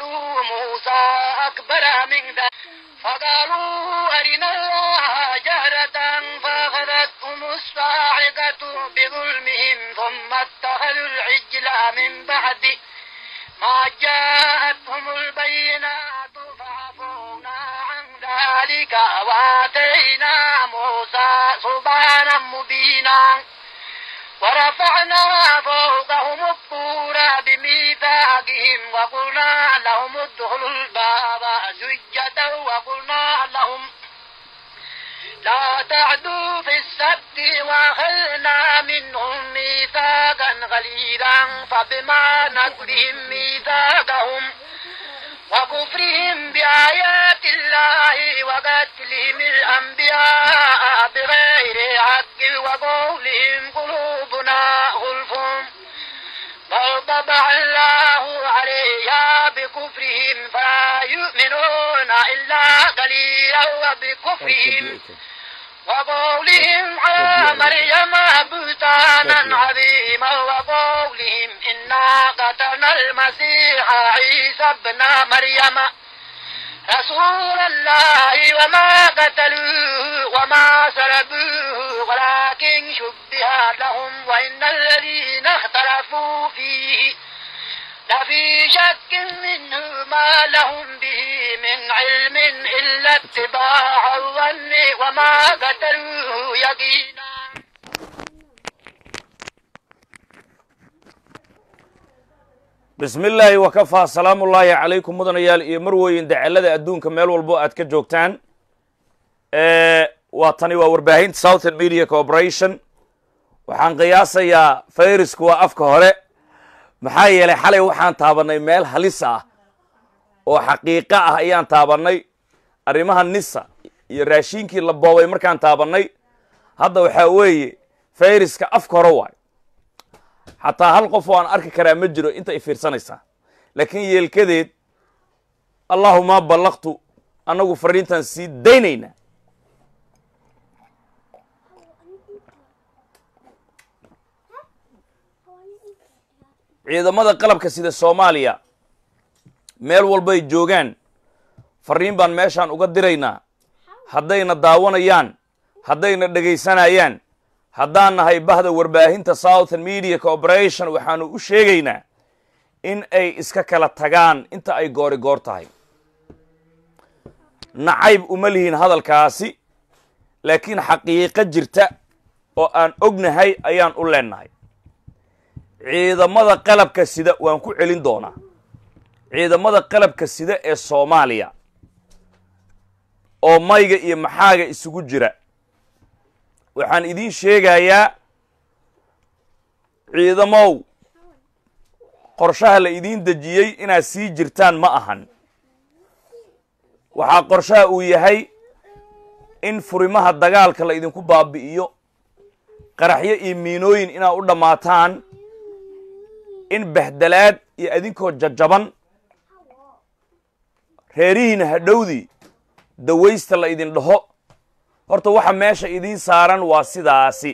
وجدوا موسى أكبر من ذلك فقالوا أرنا الله جهرة فأخذتهم الصاعقة بظلمهم ثم اتخذوا العجل من بعد ما جاءتهم البينات فعفونا عن ذلك وآتينا موسى سبحانا مبينا ورفعنا فوقهم الطور بميثاقهم وقلنا لهم ادخلوا الباب سجدا وقلنا لهم لا تعدوا في السبت واخذنا منهم ميثاقا غليظا فبما نقضهم ميثاقهم وكفرهم بآيات الله وقتلهم الأنبياء بغير حق وقولهم قلوبنا غلف بل طبع الله عليها بكفرهم فلا يؤمنون إلا قليلا وبكفرهم وقولهم على مريم بهتانا عظيما وقولهم إنا قتلنا المسيح عيسى ابن مريم رسول الله وما قتلوه وما سلبوه ولكن شبه لهم وإن الذين اختلفوا فيه لفي شك منه ما لهم به من علم إلا اتباع الظن وما قتلوه يقينا bismi illaahi wakafaa salaamu ullaahi calaykum mudanayaal iyo marweyn dacalada adduunka meel walbo aad ka joogtaan waa tani waa warbaahinta southern media corporation waxaan qiyaasayaa fayrasku waa afka hore maxaa yeelay xalay waxaan taabannay meel halis ah oo xaqiiqo ah ayaan taabannay arrimaha nisa iyo raashiinkii la boobay markaan taabannay hadda waxaa weeye fayraska afka hore waay xataa hal qof oo aan arki karaa ma jiro inta i fiirsanaysaa laakiin yeelkadeed allahuma ballaqtu annagu fariintan sii daynayna ciidamada qalabka sida soomaaliya meel walbay joogaan fariin baan meeshaan uga diraynaa haddayna daawanayaan haddayna dhegaysanayaan haddaan nahay bahda warbaahinta southern media corporation waxaanu u sheegaynaa in ay iska kala tagaan inta ay goori goor tahay nacayb uma lihiin hadalkaasi laakiin xaqiiqo jirta oo aan ognahay ayaan u leennahay ciidamada qalabka sida waan ku celin doonaa ciidamada qalabka sida ee soomaaliya oo mayga iyo maxaaga isugu jira waxaan idiin sheegayaa ciidamow qorshaha la idiin dejiyey inaad sii jirtaan ma ahan waxaa qorshaha uu yahay in furimaha dagaalka la idinku baabi'iyo qaraxyo iyo miinooyin inaad u dhammaataan in bahdalaad iyo adinkoo jajaban reerihiina hadhowdii dawaysta la idin dhaho horta waxa meesha idiin saaran waa sidaasi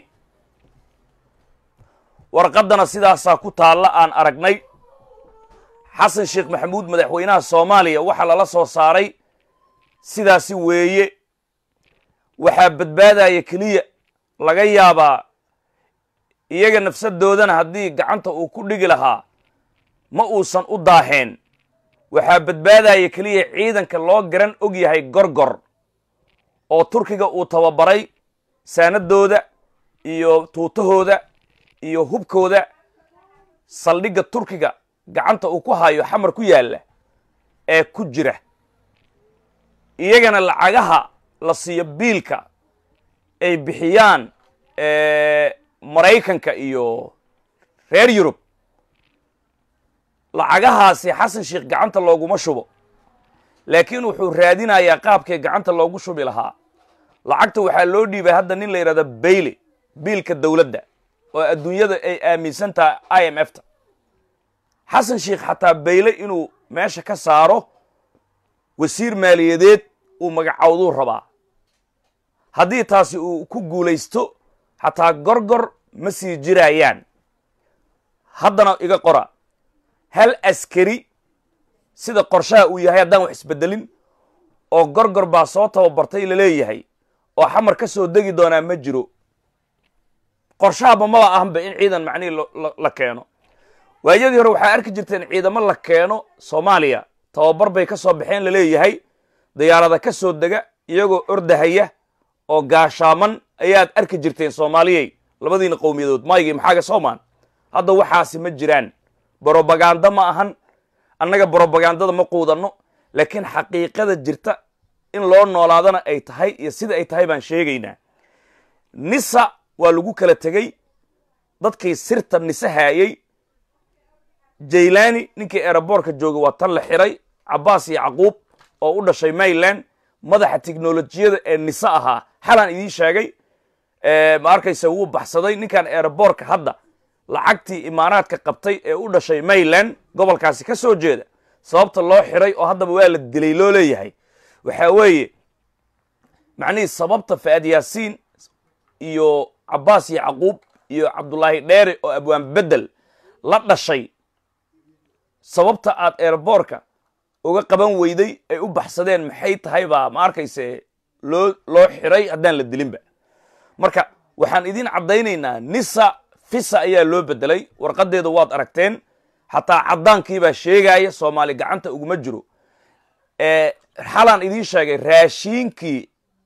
warqaddana sidaasaa ku taalla aan aragnay xasan sheekh maxamuud madaxweynaha soomaaliya waxaa lala soo saaray sidaasi weeye waxaa badbaadaya keliya laga yaabaa iyaga nafsadoodana haddii gacanta uu ku dhigi lahaa ma uusan u daaheen waxaa badbaadaya keliya ciidanka loo garan og yahay gorgor oo turkiga uu tababaray saanadooda iyo tuutahooda iyo hubkooda saldhigga turkiga gacanta uu ku hayo xamar ku yaalla ee ku jira iyagana lacagaha la siiyo biilka ay bixiyaan maraykanka iyo reer yurub lacagahaasi xasan sheekh gacanta looguma shubo laakiin wuxuu raadinayaa qaabkay gacanta loogu shubi lahaa lacagta waxaa loo dhiibay hadda nin la yidhahdo bayle biilka dowladda oo adduunyada ay aaminsan tahay i m f ta xasan sheekh xataa bayle inuu meesha ka saaro wasiir maaliyadeed uu magacowduu rabaa haddii taasi uu ku guulaysto xataa gorgor ma sii jirayaan haddana iga qora hal askari sida qorshaha uu yahay haddaan wax isbedelin oo gorgor baa soo tababartay laleeyahay oo xamar ka soo degi doonaa ma jiro qorshahaba maba ahanba in ciidan macnihii la keeno waayadii hore waxaa arki jirteen ciidamo la keeno soomaaliya tababar bay ka soo baxeen laleeyahay diyaarada ka soo dega iyagoo ordahaya oo gaashaaman ayaad arki jirteen soomaaliyey labadiina qowmiyadood maygii maxaaga soomaan hadda waxaasi ma jiraan brobaganda ma ahan annaga brobagandada ma quudanno laakiin xaqiiqada jirta in loo noolaadana ay tahay iyo sida ay tahay baan sheegaynaa nisa waa lagu kala tegey dadkii sirta nise haayey jaylani ninkii eeraboorka joogay waa tan la xiray cabbaas iyo caquub oo u dhashay mayland madaxa teknolojiyada ee nise ahaa xalaan idiin sheegay ma arkaysa wuu baxsaday ninkan eeraboorka hadda lacagtii imaaraadka qabtay ee u dhashay mayland gobolkaasi ka soo jeeda sababta loo xiray oo haddaba waa la dilay loo leeyahay waxaa weeye macnihii sababta faad yaasiin iyo cabbaas iyo caquub iyo cabdullaahi dheere oo abwaan bedel la dhashay sababta aad eeraboorka uga qaban weyday ay u baxsadeen maxay tahay baa ma arkayse loo loo xiray haddaan la dilinba marka waxaan idiin caddaynaynaa nisa fisa ayaa loo bedelay warqadeeda waad aragteen xataa caddaankiibaa sheegaya soomaali gacanta uguma jiro xalaan idiin sheegay raashiinkii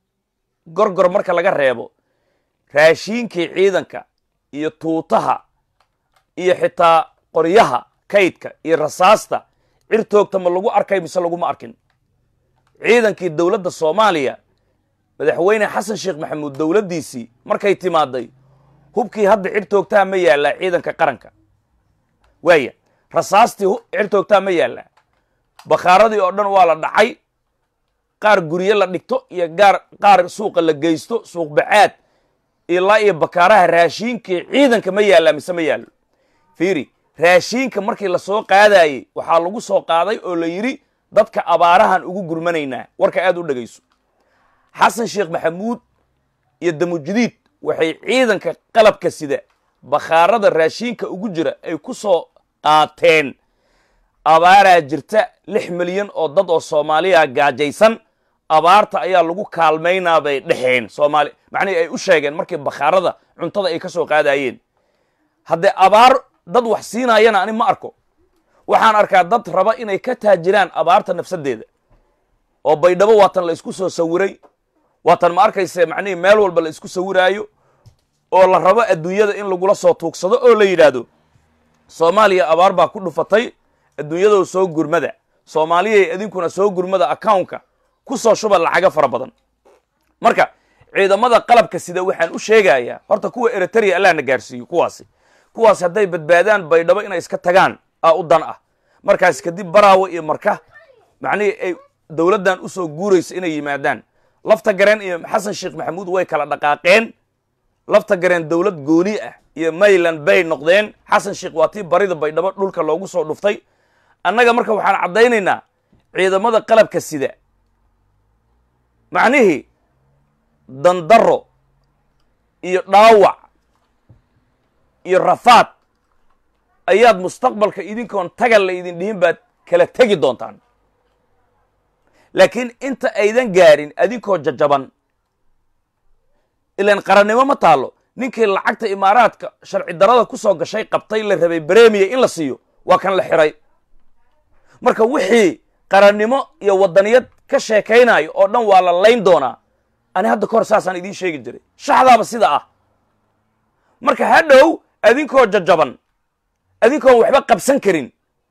gorgor marka laga reebo raashiinkii ciidanka iyo tuutaha iyo xitaa qoryaha kaydka iyo rasaasta cirtoogta ma lagu arkay mise laguma arkin ciidankii dowladda soomaaliya madaxweyne xasan sheekh maxamuud dowladdiisii markay timaaday hubkii hadda cirtoogtaha ma yaallaa ciidanka qaranka waaya rasaastii cirtoogtaha ma yaallaa bakhaaradii oo dhan waa la dhacay qaar gurye la dhigto iyo gaar qaar suuqa la geysto suuq bacaad ilaa iyo bakaaraha raashiinkii ciidanka ma yaallaa mise ma yaallo fiiri raashiinka markii lasoo qaadayey waxaa lagu soo qaaday oo la yidhi dadka abaarahan ugu gurmanaynaa warka aad u dhegayso xasan sheekh maxamuud iyo damujidiid waxay ciidanka qalabka sida bakhaarada raashiinka ugu jira ay ku soo qaateen abaaraa jirta lix milyan oo dad oo soomaaliya gaajaysan abaarta ayaa lagu kaalmaynaa bay dhexeen soomaali macnihii ay u sheegeen markii bakhaarada cuntada ay ka soo qaadayeen haddee abaar dad wax siinayana ani ma arko waxaan arkaa dad raba inay ka taajiraan abaarta nafsadeeda oo baydhabo waatan la isku soo sawiray waatan ma arkayse macnihii meel walba la isku sawiraayo oo la rabo adduunyada in lagula soo tuugsado oo la yidhaahdo soomaaliya abaar baa ku dhufatay adduunyadoo soo gurmada soomaaliyay idinkuna soo gurmada accountka ku soo shuba lacago fara badan marka ciidamada qalabka sida waxaan u sheegayaa horta kuwa eritrea allah na gaarsiiyo kuwaasi kuwaas hadday badbaadaan baydhabo inay iska tagaan aa u dan ah markaas kadib baraawo iyo marka macnihii ay dowladdan u soo guurayso inay yimaadaan lafta gareen iyo xasan sheekh maxamuud way kala dhaqaaqeen lafta gareen dowlad gooni ah iyo mayland bay noqdeen xasan sheekh waa tii barida baydhabo dhulka loogu soo dhuftay annaga marka waxaan caddaynaynaa ciidamada qalabka sida macnihii dandaro iyo dhaawac iyo rafaad ayaad mustaqbalka idinkoon tagal la idin dhihin baad kala tegi doontaan laakiin inta aydan gaarin adinkoo jajaban ilaan qarannimo ma taalo ninkii lacagta imaaraadka sharci darada ku soo gashay qabtay la rabay bremiya in la siiyo waa kan la xiray marka wixii qarannimo iyo waddaniyad ka sheekaynayo oo dhan waa la layn doonaa ani hadda kahor saasaan idiin sheegi jiray shaxdaaba sida ah marka hadhow adinkoo jajaban adinkoon waxba qabsan karin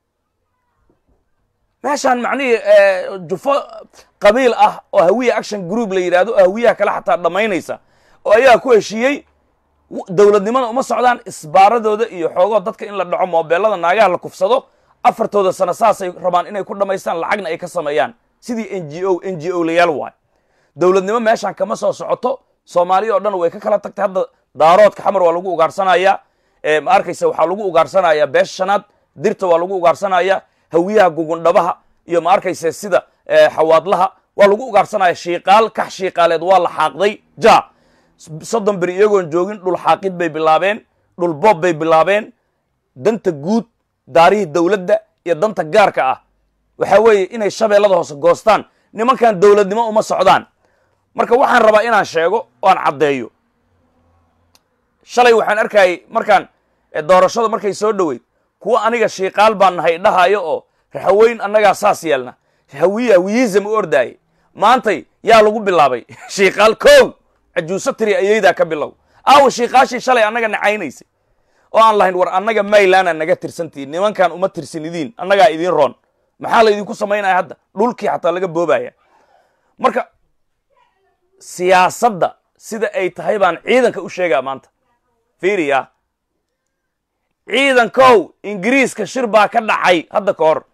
meeshaan macnihii jufo qabiil ah oo hawiya action group la yidhahdo oo hawiyaha kale xataa dhammaynaysa oo ayaa ku heshiiyey dowladnimada uma socdaan isbaaradooda iyo xoogoo dadka in la dhaco moobeelada naagaha la kufsado afartooda sano saasay rabaan inay ku dhammaystaan lacagna ay ka sameeyaan sidii n g o n g o layaal waay dowladnimo meeshaan kama soo socoto soomaaliya oo dhan way ka kala tagtay hadda daaroodka xamar waa lagu ugaarsanaya ma arkaysa waxaa lagu ugaarsanaya beesha shanaad dirta waa lagu ugaarsanaya hawiyaha gugundhabaha iyo ma arkaysa sida xawaadlaha waa lagu ugaarsanaya shiiqaal kax shiiqaaleed waa la xaaqday ja soddon beri iyagoon joogin dhul xaaqid bay bilaabeen dhul boob bay bilaabeen danta guud daarihii dowladda iyo danta gaarka ah waxa weeye inay shabeellada hoose goostaan nimankan dowladnimo uma socdaan marka waxaan rabaa inaan sheego oo aan caddeeyo shalay waxaan arkayay markaan doorashada markay soo dhoweyd kuwa aniga shiiqaal baan nahay dhahayo oo raxaweyn annagaa saas yeelna hawiye hawiyism u ordaaye maantay yaa lagu bilaabay shiiqaal kow cajuuso tiri ayaydaa ka bilow aawa shiiqaashii shalay annaga nacaynaysay oo aan lahayn war annaga maylaana naga tirsantihin nimankan uma tirsanidiin annagaa idiin roon maxaa laydinku samaynaya hadda dhulkii xataa laga boobaya marka siyaasadda sida ay tahay baan ciidanka u sheegaa maanta fiiriya ciidankow ingiriiska shir baa ka dhacay hadda ka hor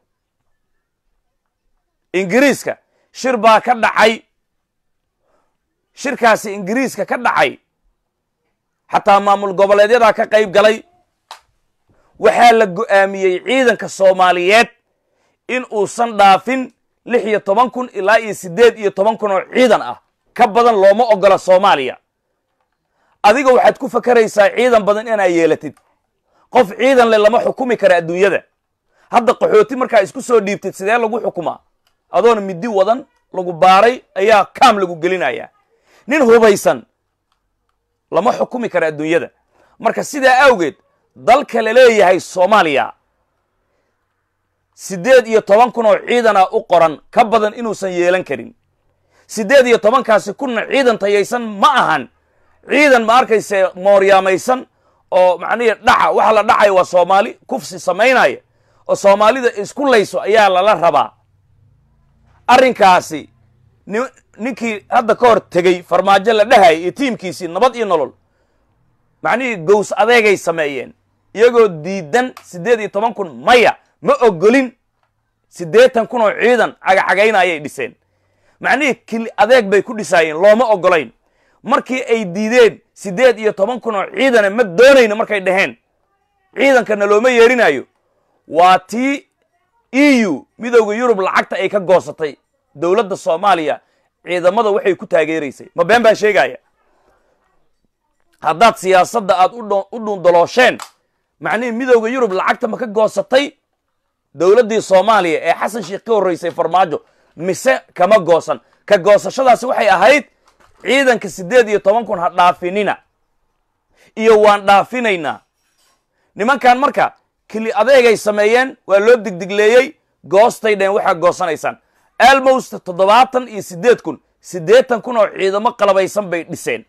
ingiriiska shir baa ka dhacay shirkaasi ingiriiska ka dhacay xataa maamul goboleedyadaa ka qayb galay waxaa la go'aamiyey ciidanka soomaaliyeed in uusan dhaafin lix iyo toban kun ilaa iyo siddeed iyo toban kun oo ciidan ah ka badan looma ogola soomaaliya adiga waxaad ku fakaraysaa ciidan badan inaa yeelatid qof ciidan le lama xukumi kara adduunyada hadda qaxooti markaa isku soo dhiibtid sidee lagu xukumaa adoona midi wadan lagu baaray ayaa kaam lagu gelinaya nin hubaysan lama xukumi kara adduunyada marka sidaa awgeed dalka la leeyahay soomaaliya siddeed iyo toban kun oo ciidana u qoran ka badan inuusan yeelan karin siddeed iyo tobankaasi kunna ciidan tayaysan ma ahan ciidan ma arkayse mooryaamaysan oo macnihii dhaca waxa la dhacaya waa soomaali kufsi samaynaya oo soomaalida isku layso ayaa lala rabaa arrinkaasi ninkii hadda ka hor tegey farmaajo la dhahayay iyo tiimkiisii nabad iyo nolol macnihii gows adeegay sameeyeen iyagoo diidan siddeed iyo toban kun maya ma ogolin siddeetan kun oo ciidan cagacagayna ayay dhiseen macnihii kili adeeg bay ku dhisaayeen looma ogolayn markii ay diideen siddeed iyo toban kun oo ciidana ma doonayno markay dhaheen ciidankana looma yeerinayo waa tii e u midowda yurub lacagta ay ka goosatay dowladda soomaaliya ciidamada waxay ku taageeraysay ma been baan sheegaya haddaad siyaasadda aad u dhuundaloosheen macnihii midowda yurub lacagta ma ka goosatay dowladdii soomaaliya ee xasan sheikh ka horraysay farmaajo mise kama goosan ka goosashadaasi waxay ahayd ciidanka siddeed iyo toban kun ha dhaafinina iyo waan dhaafinaynaa nimankan marka kili adeegay sameeyeen waa loo digdigleeyey goostay dheen waxaa goosanaysaan almost toddobaatan iyo siddeed kun siddeetan kun oo ciidamo qalabaysan bay dhiseen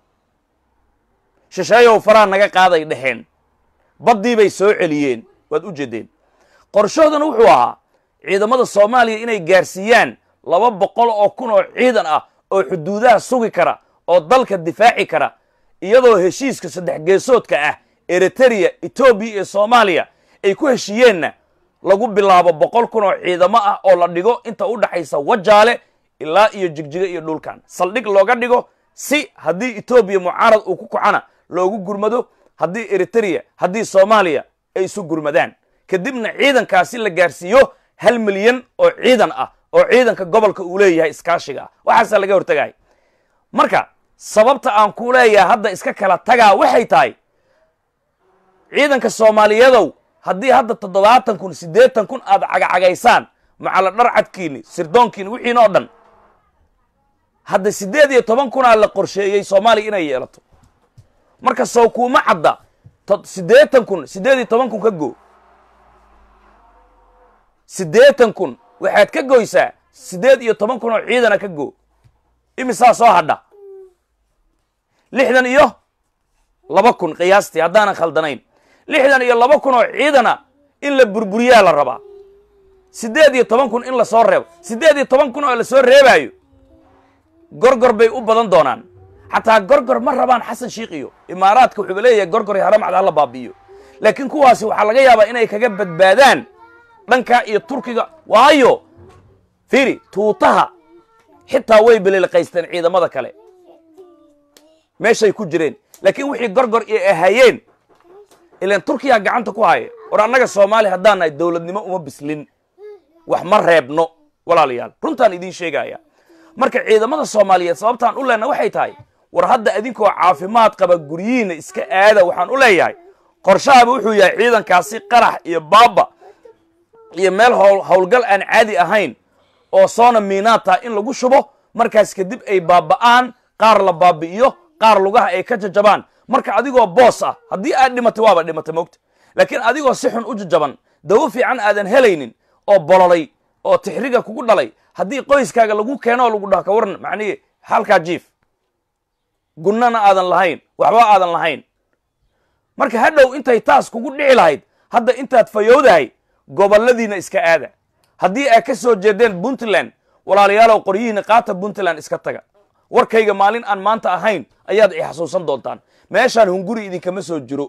shisheeyow faraha naga qaaday dheheen baddii bay soo celiyeen waad u jeedeen qorshahoodana wuxuu ahaa ciidamada soomaaliya inay gaarsiiyaan laba boqol oo kun oo ciidan ah oo xuduudaha sugi kara oo dalka difaaci kara iyadoo heshiiska saddex geesoodka ah eritereya etoobiya iyo soomaaliya ay ku heshiiyeenna lagu bilaabo boqol kun oo ciidamo ah oo la dhigo inta u dhaxaysa wajaale ilaa iyo jigjiga iyo dhulkan saldhig looga dhigo si haddii etoobiya mucaarad uu ku kacana loogu gurmado haddii eritereya haddii soomaaliya ay isu gurmadaan kadibna ciidankaasi la gaarsiiyo hal milyan oo ciidan ah oo ciidanka gobolka uu leeyahay iskaashiga ah waxaasaa laga hortagaya marka sababta aan ku leeyahay hadda iska kala tagaa waxay tahay ciidanka soomaaliyadow haddii hadda toddobaatan kun siddeetan kun aad cagacagaysaan macala dharcadkiini sirdoonkiini wixiina oo dhan hadda siddeed iyo toban kunaa la qorsheeyey soomaaliya inay yeelato marka sow kuuma cadda siddeetan kun siddeed iyo toban kun ka goo siddeetan kun waxaad ka goysaa siddeed iyo toban kun oo ciidana ka goo imisaa soo hadha lixdan iyo laba kun qiyaastii haddaanan khaldanayn lixdan iyo laba kun oo ciidana in la burburiyaa la rabaa siddeed iyo toban kun in lasoo reebo siddeed iyo toban kun oo lasoo reebaayo gorgor bay u badan doonaan xataa gorgor ma rabaan xasan shiikh iyo imaaraadka wuxuuba leeyahay gorgor iyo haramcad hala baabi'iyo laakiin kuwaasi waxaa laga yaabaa inay kaga badbaadaan dhanka iyo turkiga waayo fiiri tuutaha xitaa way belilqaysteen ciidamada kale meeshay ku jireen laakiin wixii gorgor iyo ahayeen ilan turkiya gacanta ku haya war annaga soomaaliya haddaan nahay dowladnimo uma bislin wax ma reebno walaalayaal runtaan idiin sheegaya marka ciidamada soomaaliyeed sababtaan u leenna waxay tahay war hadda idinkoo caafimaad qaba guryihiina iska aada waxaan u leeyahay qorshahaba wuxuu yahay ciidankaasi qarax iyo baaba iyo meel howl howlgal aan caadi ahayn oo soona miinaata in lagu shubo markaas kadib ay baaba'aan qaar la baabi'iyo qaar lugaha ay ka jajabaan marka adigoo boos ah haddii aad dhimatay waaba dhimatay moogta laakiin adigoo si xun u jajaban dawo fiican aadan helaynin oo bololay oo tixriga kugu dhalay haddii qoyskaaga lagu keeno oo lagu dhaho ka waran macnihi halkaa jiif gunnana aadan lahayn waxba aadan lahayn marka hadhow intay taas kugu dhici lahayd hadda intaad fayowdahay gobolladiina iska aada haddii aad ka soo jeedeen puntland walaalayaalow qoryihiina qaata puntland iska taga warkayga maalin aan maanta ahayn ayaad i xasuusan doontaan meeshaan hunguri idinkama soo jiro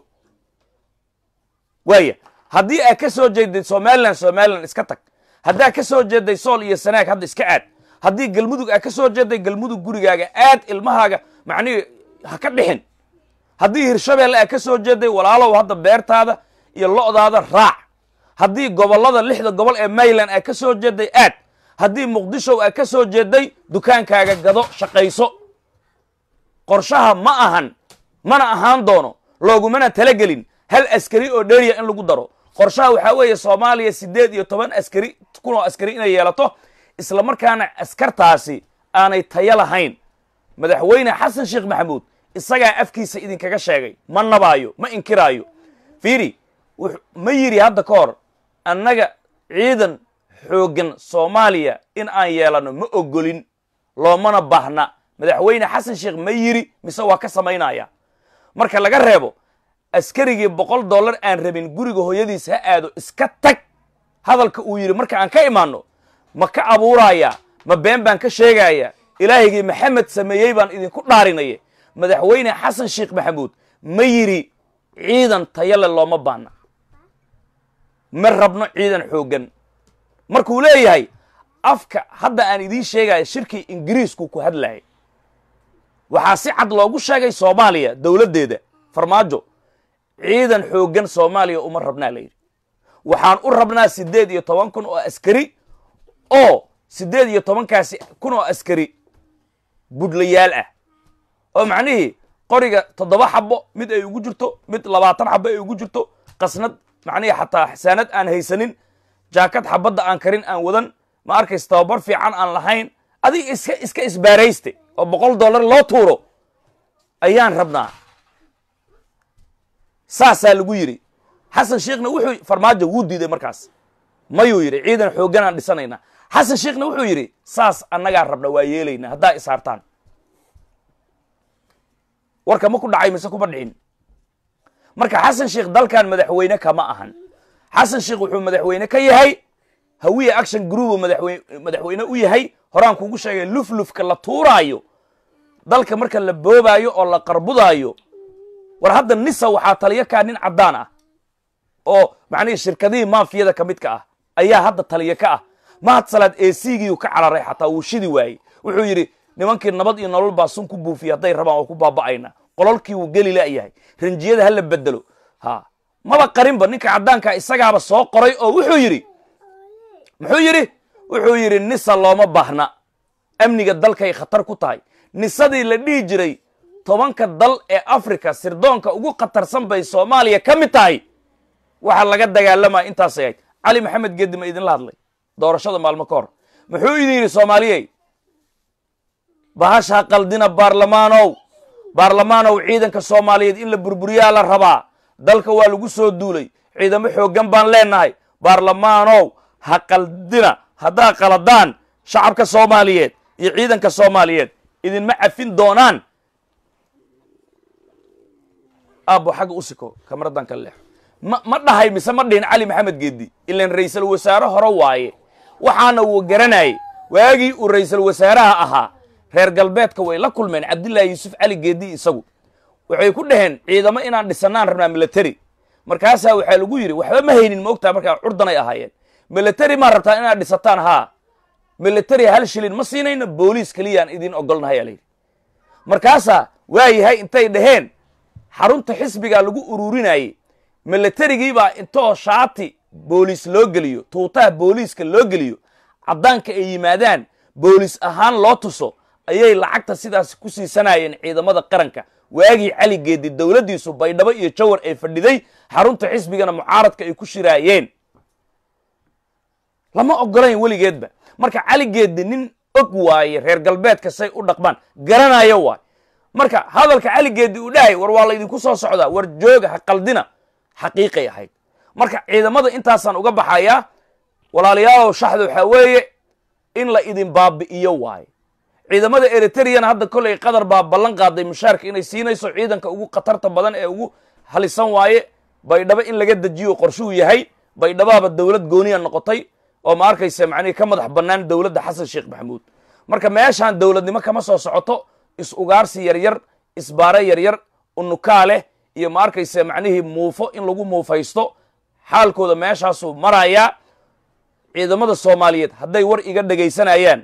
waaya haddii aad ka soo jeeday somalilan somalilan iska tag haddaad ka soo jeeday sool iyo sanaag hadda iska aad haddii galmudug aad ka soo jeeday galmudug gurigaaga aad ilmahaaga macnihi ha ka dhixin haddii hirshabeelle aad ka soo jeeday walaalow hadda beertaada iyo lo'daada raac haddii gobollada lixda gobol ee mayland aad ka soo jeeday aad haddii muqdishow aad ka soo jeeday dukaankaaga gado shaqayso qorshaha ma ahan mana ahaan doono loogumana talagelin hal askari oo dheeriya in lagu daro qorshaha waxaa weeye soomaaliya siddeed iyo toban askari kun oo askari inay yeelato isla markaana askartaasi aanay tayo lahayn madaxweyne xasan sheekh maxamuud isagaa afkiisa idinkaga sheegay ma nabaayo ma inkiraayo fiiri ma yidhi hadda ka hor annaga ciidan xooggan soomaaliya in aan yeelanno ma ogolin loomana baahna madaxweyne xasan sheekh ma yidhi mise waa ka samaynaya marka laga reebo askarigii boqol dollar aan rabin guriga hooyadiis ha aado iska tag hadalka uu yidhi marka aan ka imaanno ma ka abuuraaya ma been baan ka sheegaya ilaahigii maxamed sameeyey baan idinku dhaarinaya madaxweyne xasan sheekh maxamuud ma yidhi ciidan tayale looma baahna ma rabno ciidan xooggan markuu leeyahay afka hadda aan idiin sheegaya shirkii ingiriisku ku hadlayay waxaa si cad loogu sheegay soomaaliya dowladdeeda farmaajo ciidan xooggan soomaaliya uma rabnaa layidhi waxaan u rabnaa siddeed iyo toban kun oo askari oo siddeed iyo tobankaasi kun oo askari budlayaal ah oo macnihii qoriga toddoba xabo mid ay ugu jirto mid labaatan xabo ay ugu jirto qasnad macnihii xataa xsaanad aan haysanin jaakad xabadda aan karin aan wadan ma arkays tababar fiican aan lahayn adig iska iska isbaarayste oo boqol dollar loo tuuro ayaan rabnaa saasaa lagu yidhi xasan sheekhna wuxuu farmaajo wuu diiday markaas mayuu yidhi ciidan xooggan aan dhisanaynaa xasan sheekhna wuxuu yidhi saas annagaa rabna waa yeelaynaa haddaa isaartaan warka ma ku dhacay mise kuma dhicin marka xasan sheekh dalkan madaxweyne kama ahan xasan sheekh wuxuu madaxweyne ka yahay hawiye action group madaxwey madaxweyne u yahay horaan kugu sheegay luflufka la tuuraayo dalka marka la boobaayo oo la qarbudaayo war hadda nisa waxaa taliyo kaa nin caddaan ah oo macnihii shirkadihii maafiyada ka midka ah ayaa hadda taliyo ka ah mahad salaad eesigiiu ka cararay xataa wuu shidi waayey wuxuu yidhi nimankii nabad iyo nolol baa sun ku buufiya hadday rabaan oo ku baaba'ayna qololkii wuu geli la'yahay ranjiyada ha la bedelo ha maba qarinba ninka caddaankaa isagaaba soo qoray oo wuxuu yidhi muxuu yidhi wuxuu yidhi nisa looma baahna amniga dalkay khatar ku tahay nisadii la dhihi jiray tobanka dal ee africa sirdoonka ugu khatarsan bay soomaaliya ka mid tahay waxaa laga dagaalamaya intaasay ahayd cali maxamed geedi ma idinla hadlay doorashada maalmo ka hor muxuu idin yidhi soomaaliyey bahashaa qaldina baarlamaanow baarlamaanow ciidanka soomaaliyeed in la burburiyaa la rabaa dalka waa lagu soo duulay ciidamo xooggan baan leenahay baarlamaanow ha qaldina haddaa qaladaan shacabka soomaaliyeed iyo ciidanka soomaaliyeed idinma cafin doonaan aabbo xagga u siko kamaradan ka leexo ma ma dhahay mise ma dhihin cali maxamed geedi ilan ra'iisul wasaare hore waaye waxaana uu garanayay waagii uu ra'iisul wasaaraha ahaa reer galbeedka way la kulmeen cabdillaahi yuusuf cali geedi isagu waxay ku dhaheen ciidamo inaan dhisannaan rabnaa military markaasaa waxaa lagu yidhi waxba ma haynin moogtaa markaa curdanay ahaayeen military maa rabtaa inaad dhisataan haa military hal shilin ma siinayno booliis keliyaan idiin ogolnahay aa layidhi markaasaa waayahay intay dhaheen xarunta xisbigaa lagu ururinayey militarigiibaa intoo shaati booliis loo geliyo tuutaha booliiska loo geliyo caddaanka ay yimaadaan booliis ahaan loo tuso ayay lacagta sidaas ku siisanayeen ciidamada qaranka waagii cali geedi dowladdiisu baydhabo iyo jawar ay fadhiday xarunta xisbigana mucaaradka ay ku shiraayeen lama ogolayn weligeedba marka caligeedi nin og waaye reer galbeedka say u dhaqmaan garanayo waay marka hadalka caligeedi uu dhahay war waa laydinku soo socdaa war jooga ha qaldina xaqiiqay ahayd marka ciidamada intaasaan uga baxayaa walaalayaalow shaxda waxaa weeye in la idin baabi'iyo waaye ciidamada eritreyana hadda kolay qatar baa ballan qaaday mushaarka inay siinayso ciidanka ugu khatarta badan ee ugu halisan waaye baydhabo in laga dejiyo qorshuu yahay baydhabaaba dowlad gooniya noqotay oo ma arkaysa macnihi ka madax bannaan dowladda xasan sheekh maxamuud marka meeshaan dowladnimo kama soo socoto is ugaarsi yaryar isbaare yaryar unukaa leh iyo ma arkaysa macnihii muufo in lagu muufaysto xaalkooda meeshaasuu marayaa ciidamada soomaaliyeed hadday war iga dhegaysanayaan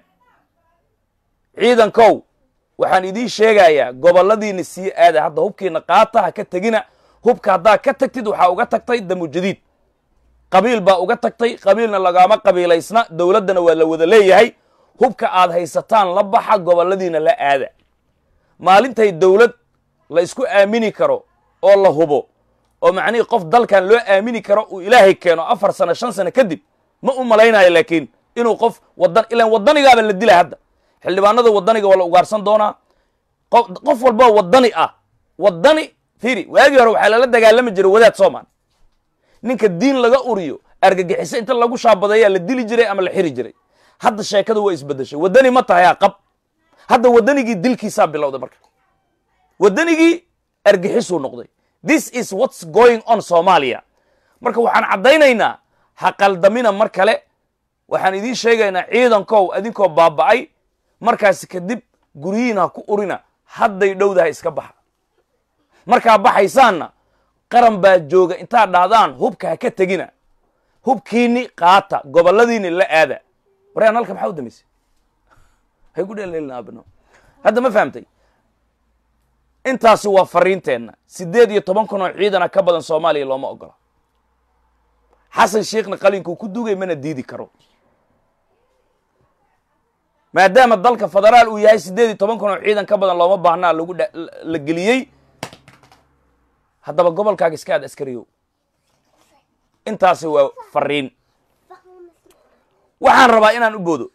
ciidankow waxaan idiin sheegayaa gobolladiina sii aada hadda hubkiina qaata ha ka tegina hubka haddaa ka tagtid waxaa uga tagtay damujadiid qabiil baa uga tagtay qabiilna lagaama qabiilaysna dowladdana waa la wada leeyahay hubka aad haysataan la baxa gobolladiina la aada maalintay dowlad la isku aamini karo oo la hubo oo macnihii qof dalkan loo aamini karo uu ilaahay keeno afar sano shan sano kadib ma u malaynayo laakiin inuu qof wadan ilaan wadanigaaba la dila hadda xildhibaanada wadaniga waa la ugaarsan doonaa qof walboo wadani ah wadani fiiri waagii hore waxaa lala dagaalami jiray wadaad soomaan ninka diin laga uriyo argagixiso inta lagu shaabadeeyaa la dili jiray ama la xiri jiray hadda sheekadu waa isbedeshay wadani ma tahay qab hadda wadanigii dilkiisaa bilowday marka wadanigii argixisuu noqday this is what's going on somalia marka waxaan caddaynaynaa ha qaldamina mar kale waxaan idiin sheegaynaa ciidankow adinkoo baaba'ay markaasi kadib guryihiin ha ku urina hadday dhowdaha iska baxa markaa baxaysaanna qaran baa jooga intaad dhahdaan hubka ha ka tegina hubkiini qaata gobolladiini la aada waryaan halka maxaa u dambaysay hay ku dheelleelina abno hadda ma fahamtay intaasi waa fariinteenna siddeed iyo toban kun oo ciidana ka badan soomaaliya looma ogola xasan sheekhna qalinkuu ku dugay mana diidi karo maadaama dalka federaal uu yahay siddeed iyo toban kun oo ciidan ka badan looma baahnaa lagu la geliyey haddaba gobolkaaga iska aad askariyow intaasi waa fariin waxaan rabaa inaan u boodo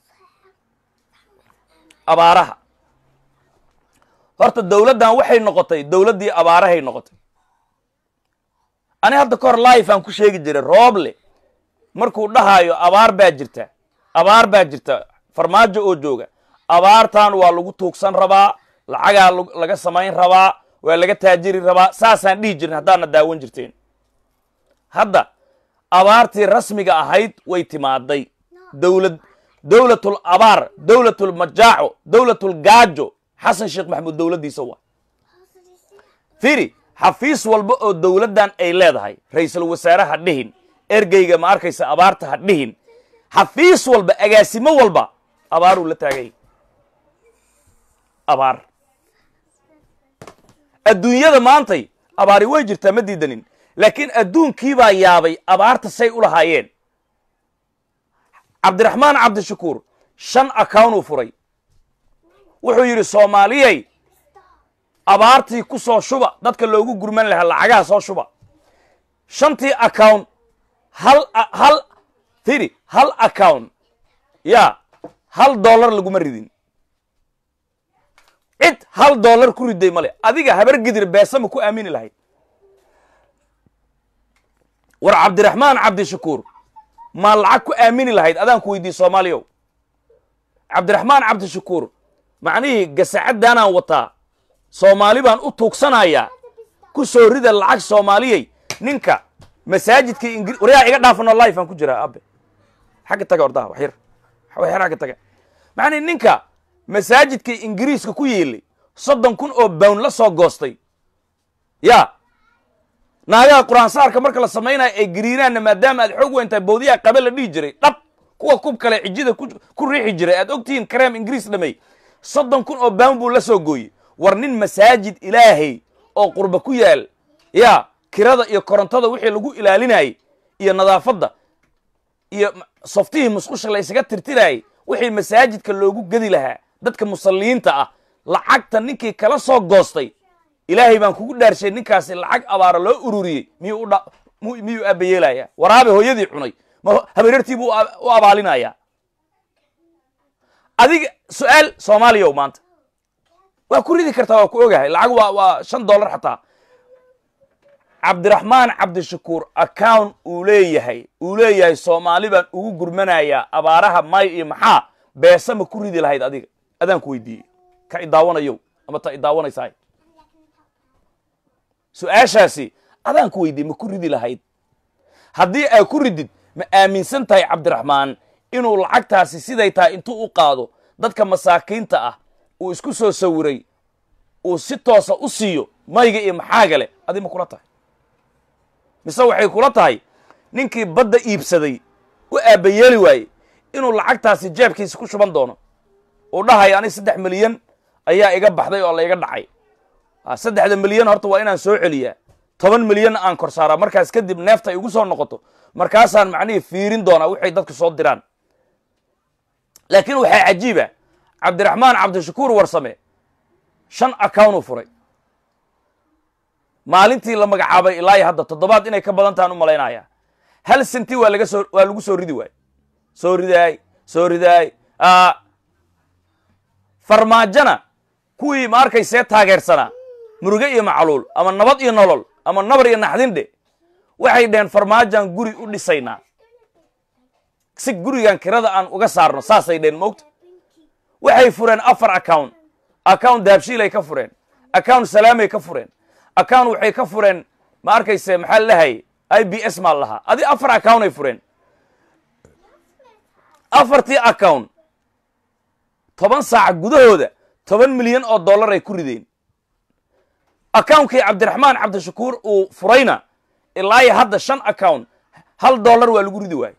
abaaraha horta dowladdan waxay noqotay dowladdii abaarahay noqotay ani hadda ka hor life aan ku sheegi jiray rooble markuu dhahaayo abaar baa jirta abaar baa jirta farmaajo oo jooga abaartan waa lagu tuugsan rabaa lacagaa laga samayn rabaa waa laga taajiri rabaa saasaan dhihi jirin haddaadna daawan jirteen hadda abaartii rasmiga ahayd way timaaday dowlad dowlatul abaar dowlatul majaaco dowlatul gaajo xasan sheekh maxamuud dowladdiisa waa fiiri xafiis walba oo dowladdan ay leedahay ra-iisul wasaare ha dhihin ergeyga ma arkaysa abaarta ha dhihin xafiis walba agaasimo walba abaaruu la taagay abaar adduunyada maantay abaari way jirtaa ma diidanin laakiin adduunkiibaa yaabay abaarta say u lahaayeen cabdiraxmaan cabdishakuur shan accountuu furay wuxuu yidhi soomaaliyey abaartii ku soo shuba dadka loogu gurman lahaa lacagaha soo shuba shantii account hal hal firi hal account ya hal dollar laguma ridin cid hal dollar ku riday male adiga habar gidir beesama ku aamini lahayd war cabdiraxmaan cabdishakuur maa lacag ku aamini lahayd adaan ku weydiiye soomaaliyow cabdiraxmaan cabdishakuur macnihii gasacaddaanaan wataa soomaali baan u tuugsanayaa ku soo rida lacag soomaaliyey ninka masaajidka ingri waryaa iga dhaafano life aan ku jiraa abe xagga taga ordaha waxyar waxyar xagga taga macnihi ninka masaajidka ingiriiska ku yeelay soddon kun oo bown la soo goostay ya naagaha qur-aansaarka marka la samaynayo ay gariiraanna maadaama aad xoog weyntahay bawdiyaha qabe la dhihi jiray dhab kuwa kub kale cijida ku riixi jiray aad ogtihiin kareem ingiriis dhamey soddon kun oo bown buu la soo gooyey war nin masaajid ilaahay oo qurba ku yaal ya kirada iyo korontada wixii lagu ilaalinayay iyo nadaafadda iyo softihii musqusha la ysaga tirtirayay wixii masaajidka loogu gedi lahaa dadka musalliyiinta ah lacagta ninkii kala soo goostay ilaahay baan kugu dhaarshay ninkaasi lacag abaara loo ururiyey miyuu miyuu aabayeelaya waraabe hooyadii cunay ma habaryartii buu u abaalinayaa adiga su-aal soomaaliya maanta waa ku ridi kartaa waa ku ogahay lacag waa waa shan dollar xataa cabdiraxmaan cabdishakuur account uu leeyahay uu leeyahay soomaali baan ugu gurmanayaa abaaraha may iyo maxaa beesa ma ku ridi lahayd adiga adaan ku weydiiyey ka idaawanayow ama ta idaawanaysaay su-aashaasi adaan ku weydiiyey ma ku ridi lahayd haddii aa ku ridid ma aaminsan tahay cabdiraxmaan inuu lacagtaasi siday tahay intuu u qaado dadka masaakiinta ah uu isku soo sawiray uu si toosa u siiyo mayga iyo maxaaga leh adi ma kula tahay mise waxay kula tahay ninkii badda iibsaday u aabbayeeli waayey inuu lacagtaasi jeebkiisa ku shuban doono uu dhahayo ani saddex milyan ayaa iga baxday oo layga dhacay saddexda milyan horta waa inaan soo celiyaa toban milyanna aan kor saaraa markaas kadib neefta ay igu soo noqoto markaasaan macnihii fiirin doonaa waxay dadku soo diraan laakiin waxaa cajiiba cabdiraxmaan cabdishakuur warsame shan account uu furay maalintii la magacaabay ilaa hadda toddobaad inay ka badan tahan u malaynaya hal senti waa laga soo waa lagu soo ridi waay soo ridaay soo ridaay farmaajona kuwii ma arkaysee taageersanaa muruge iyo macluul ama nabad iyo nolol ama nabar iyo naxdindhe waxay dheheen farmaajan guri u dhisaynaa si gurigan kirada aan uga saarno saasay dheheen moogta waxay fureen afar account account dahabshiilay ka fureen account salaamay ka fureen account waxay ka fureen ma arkayse maxaa lalahay i b s maa lahaa adi afar account ay fureen afartii account toban saac gudahooda toban milyan oo dollar ay ku rideen accountkii cabdiraxmaan cabdishakuur uu furayna ilaa iyo hadda shan account hal dollar waa lagu ridi waaye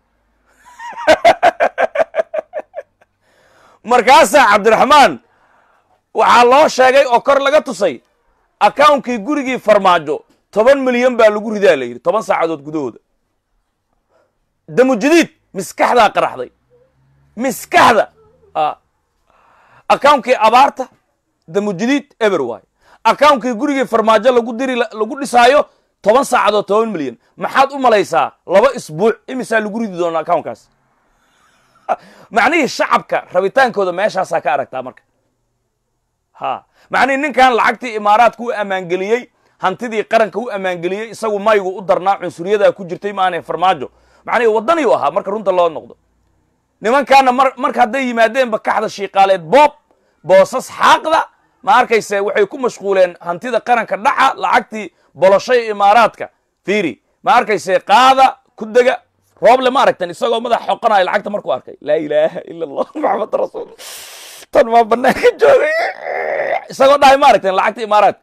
markaasaa cabdiraxmaan waxaa loo sheegay oo kor laga tusay accountkii gurigii farmaajo toban milyan baa lagu ridaa la yidhi toban saacadood gudahooda damujadiid miskaxdaa qaraxday miskaxda accountkii abaarta damujadiid eber waayo accountkii gurigii farmaajo lagu diri lagu dhisaayo toban saacadood toban milyan maxaad u malaysaa laba isbuuc imisaa lagu ridi doona accountkaas macnihii shacabka rabitaankooda meeshaasaa ka aragtaa marka ha macnihii ninkan lacagtii imaaraadka u ammaangeliyey hantidii qaranka u ammaangeliyey isagu maygu u darnaa cunsuriyadaa ku jirtay maana farmaajo macnihii waddaniyu ahaa marka runta loo noqdo nimankaana mar marka hadday yimaadeenba kaxda shiiqaaleed boob boosas xaaqda ma arkayse waxay ku mashquuleen hantida qaranka dhaca lacagtii boloshay imaaraadka fiiri ma arkayse qaada ku dega rooble ma aragtan isagoo madax xoqanayo lacagta markuu arkay laa ilaaha ila allah maxamed rasuul tan maa banaanka joogay isagoo dhahay ma aragtan lacagta imaaraadka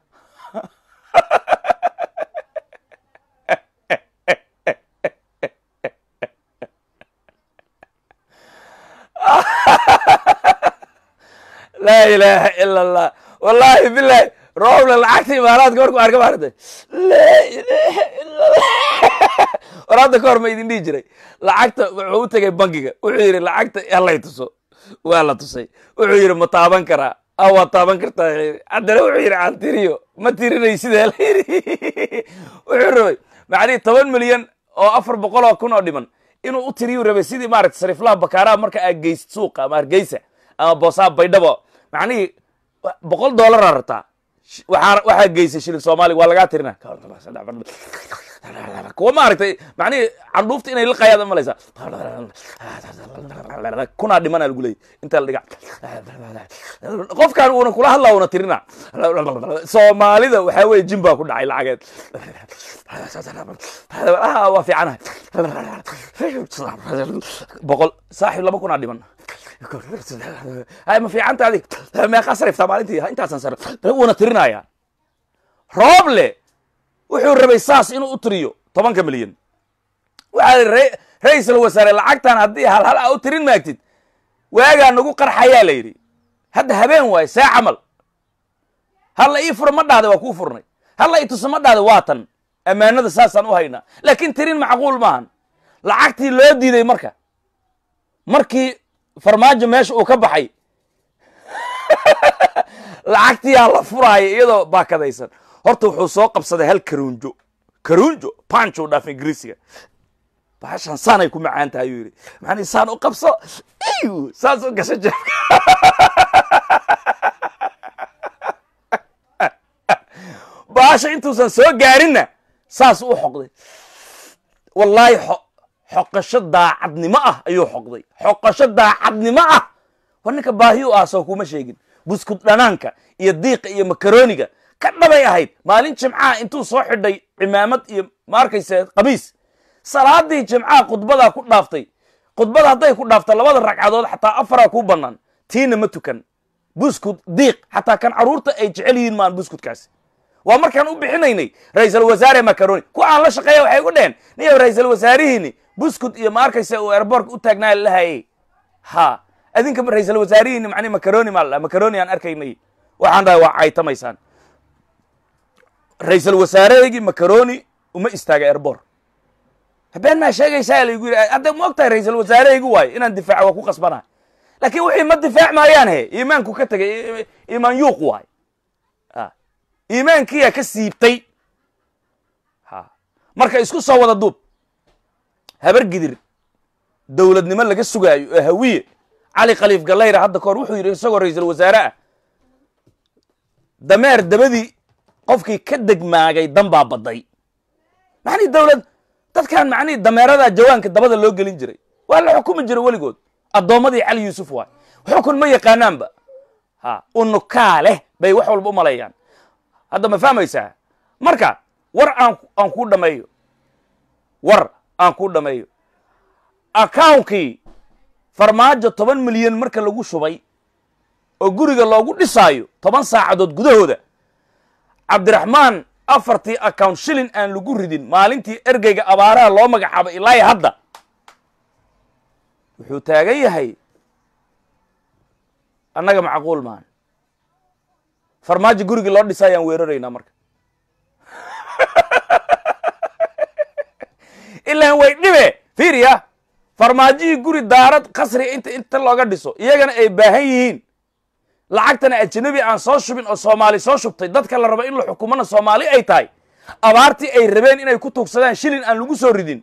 laa ilaaha ila allah wallaahi bilahi rooble lacagta imaaraadka markuu arka ma aragtay laa ilaaha ila allah war hadda ka hor ma idin dhihi jiray lacagta wuxuu u tegay bankiga wuxuu yidhi lacagta halay tuso waa la tusay wuxuu yidhi ma taaban karaa a waa taaban kartaa haddana wuxuu yidhi aan tiriyo ma tirinay sidaa la yidhi wuxuu rabay macnihi toban milyan oo afar boqol oo kun oo dhiman inuu u tiriyu rabay sidii maaragta sariiflaha bakaaraha marka aad geysid suuqa ama hargeysa ama boosaha baydhabo macnihii boqol dollaraa rabtaa waxaa waxaa geysay shilin soomaaliga waa lagaa tirina kuwa ma aragtay macnihii candhuufta inay liqayaad malaysaa kunaa dhimana lagu leeyay inta la dhiga qofkan uuna kula hadlaa una tirina soomaalida waxaa weye jin baa ku dhacay lacageed waa fiicanahay boqol saaxib laba kunaa dhiman ma fiicanta adig meeqaa sariftaa maalintii intaasan sar uuna tirinaya rooble wuxuu rabay saas inuu u tiriyo tobanka milyan waxaa ra-iisal wasaare lacagtan haddii hal hal a u tirin maagtid waagaa nagu qarxayaa la yidhi hadda habeen waayo see camal halla ii fura ma dhahda waa kuu furnay halla ii tusa ma dhahda waa tan ammaanada saasaan u haynaa laakiin tirin macquul maahan lacagtii loo diiday marka markii farmaajo meesha uu ka baxay lacagtiyaa la furaaya iyadoo baakadaysan horta wuxuu soo qabsaday hal karuunjo karuunjo panch u dhaaf ingiriisiga bahashan saanay ku macaan tahay ayuu yidhi macnii saan u qabso iyu saas u gasho jeebka bahasha intuusan soo gaarinna saas u xoqday wallaahi xoqasho daacadnimo ah ayuu xoqday xoqasho daacadnimo ah war ninka baahi u ah soo kuma sheegin buskud dhanaanka iyo diiqa iyo makarooniga ka dhabay ahayd maalin jimcaha intuu soo xidhay cimaamad iyo ma arkayse qamiis salaadii jimcaha khudbadaa ku dhaaftay khudbada hadday ku dhaafta labada ragcadood xataa afaraa kuu bannaan tiina ma tukan buskud diiq xataa kan carruurta ay jecel yihiin maan buskudkaasi waa markaan u bixinaynay ra-iisal wasaare macaroni kuwa aan la shaqeeya waxay gu dheheen niyow ra-iisal wasaarihiini buskud iyo ma arkaysa uu airbortka u taagnaa lahayey ha adinka ra-iisal wasaarihiini macni macaroni maa la macaroni aan arkaynay waxaan dhahay waa caytamaysaan ra-iisal wasaarehygii macaroni uma istaaga airbor habeen maa sheegaysaa laygu yidhi hadda ma og tahay ra-iisal wasaarehaygu waayo inaan difaaca waa ku qasbanahay laakiin wixii ma difaac maayaan he iimaanku ka tegay iimaan yuuq waayo iimaankiyaa ka siibtay ha marka isku soo wada duub habar gidir dowladnimo laga sugaayo oo hawiye cali khaliif gallayra hadda kahor wuxuu yidhi isagoo ra-iisal wasaare ah dameer dabadii qofkii ka degmaagay dan baa badday maxnii dowlad dadkan macnihii dameeradaa jawaanka dabada loo gelin jiray waa la xukumi jiray weligood addoommadii cali yuusuf waay xukun ma yaqaanaanba ha unukaa leh bay wax walba u maleeyaan hadda ma fahmaysaa marka war aan aan kuu dhameeyo war aan kuu dhameeyo accounkii farmaajo toban milyan marka lagu shubay oo guriga loogu dhisaayo toban saacadood gudahooda cabdiraxmaan afartii account shilin aan lagu ridin maalintii ergeyga abaaraha loo magacaabay ilaa iyo hadda wuxuu taagan yahay annaga macquul maan farmaajo gurigii loo dhisa ayaan weeraraynaa marka ilaan way dhibe fiiriya farmaajihii guri daarad kasriga inta inta looga dhiso iyagana ay baahan yihiin lacagtana ajanabi aan soo shubin oo soomaali soo shubtay dadka la rabo in la xukumana soomaali ay tahay abaartii ay rabeen inay ku tuugsadaan shilin aan lagu soo ridin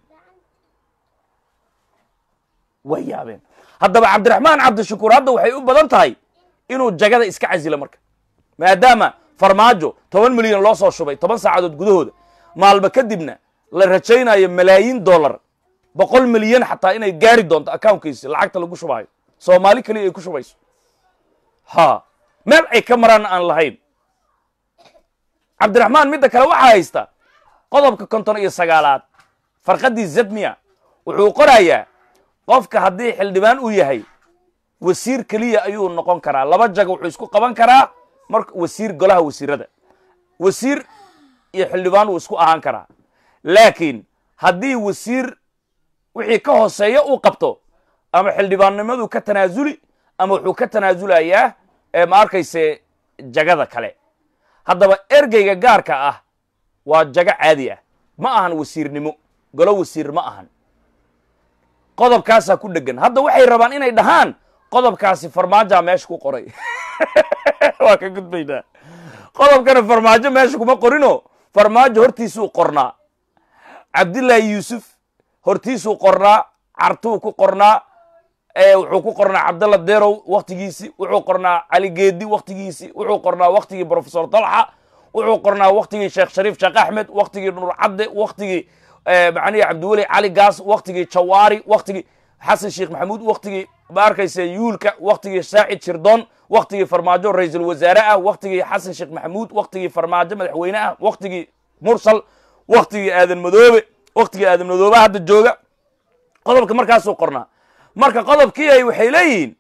way yaabeen haddaba cabdiraxmaan cabdishakuur hadda waxay u badan tahay inuu jagada iska casilo marka maadaama farmaajo toban milyan loo soo shubay toban saacadood gudahooda maalba kadibna la rajaynayo malaayiin dollar boqol milyan xataa inay gaari doonto accounkiisi lacagta lagu shubaayo soomaali keliya ay ku shubayso ha meel ay ka maraan aan lahayn cabdiraxmaan midda kale waxaa haysta qodobka konton iyo sagaalaad farqaddii zedmiya wuxuu qorayaa qofka haddii xildhibaan uu yahay wasiir keliya ayuu noqon karaa laba jaga wuxuu isku qaban karaa marka wasiir golaha wasiirada wasiir iyo xildhibaan wuu isku ahaan karaa laakiin haddii wasiir wixii ka hooseeya uu qabto ama xildhibaannimadu ka tanaasuli ama wuxuu ka tanaasulayaa ma arkayse jagada kale haddaba ergeyga gaarka ah waa jago caadi ah ma ahan wasiirnimo golo wasiir ma ahan qodobkaasaa ku dhegan hadda waxay rabaan inay dhahaan qodobkaasi farmaajaa meesha ku qoray waa ka gudbaynaa qodobkana farmaajo meesha kuma qorino farmaajo hortiisuu qornaa cabdillaahi yuusuf hortiisuu qornaa cartuu ku qornaa wuxuu ku qornaa cabdalla derow waktigiisi wuxuu qornaa cali geedi waktigiisi wuxuu qornaa waktigii profesor dalxa wuxuu qornaa waktigii sheekh shariif sheekh axmed waktigii nur cadde waktigii macnihi cabdiweli cali gaas waktigii jawaari waktigii xasan sheekh maxamuud waktigii ma arkaysa yuulka waktigii saacid shirdoon waktigii farmaajo ra-iisul wasaare ah waktigii xasan sheekh maxamuud waktigii farmaajo madaxweyne ah waktigii mursal waktigii aadan madoobe waktigii aadan madoobe hadda jooga qodobka markaasuu qornaa marka qodobkii ay waxay leeyihiin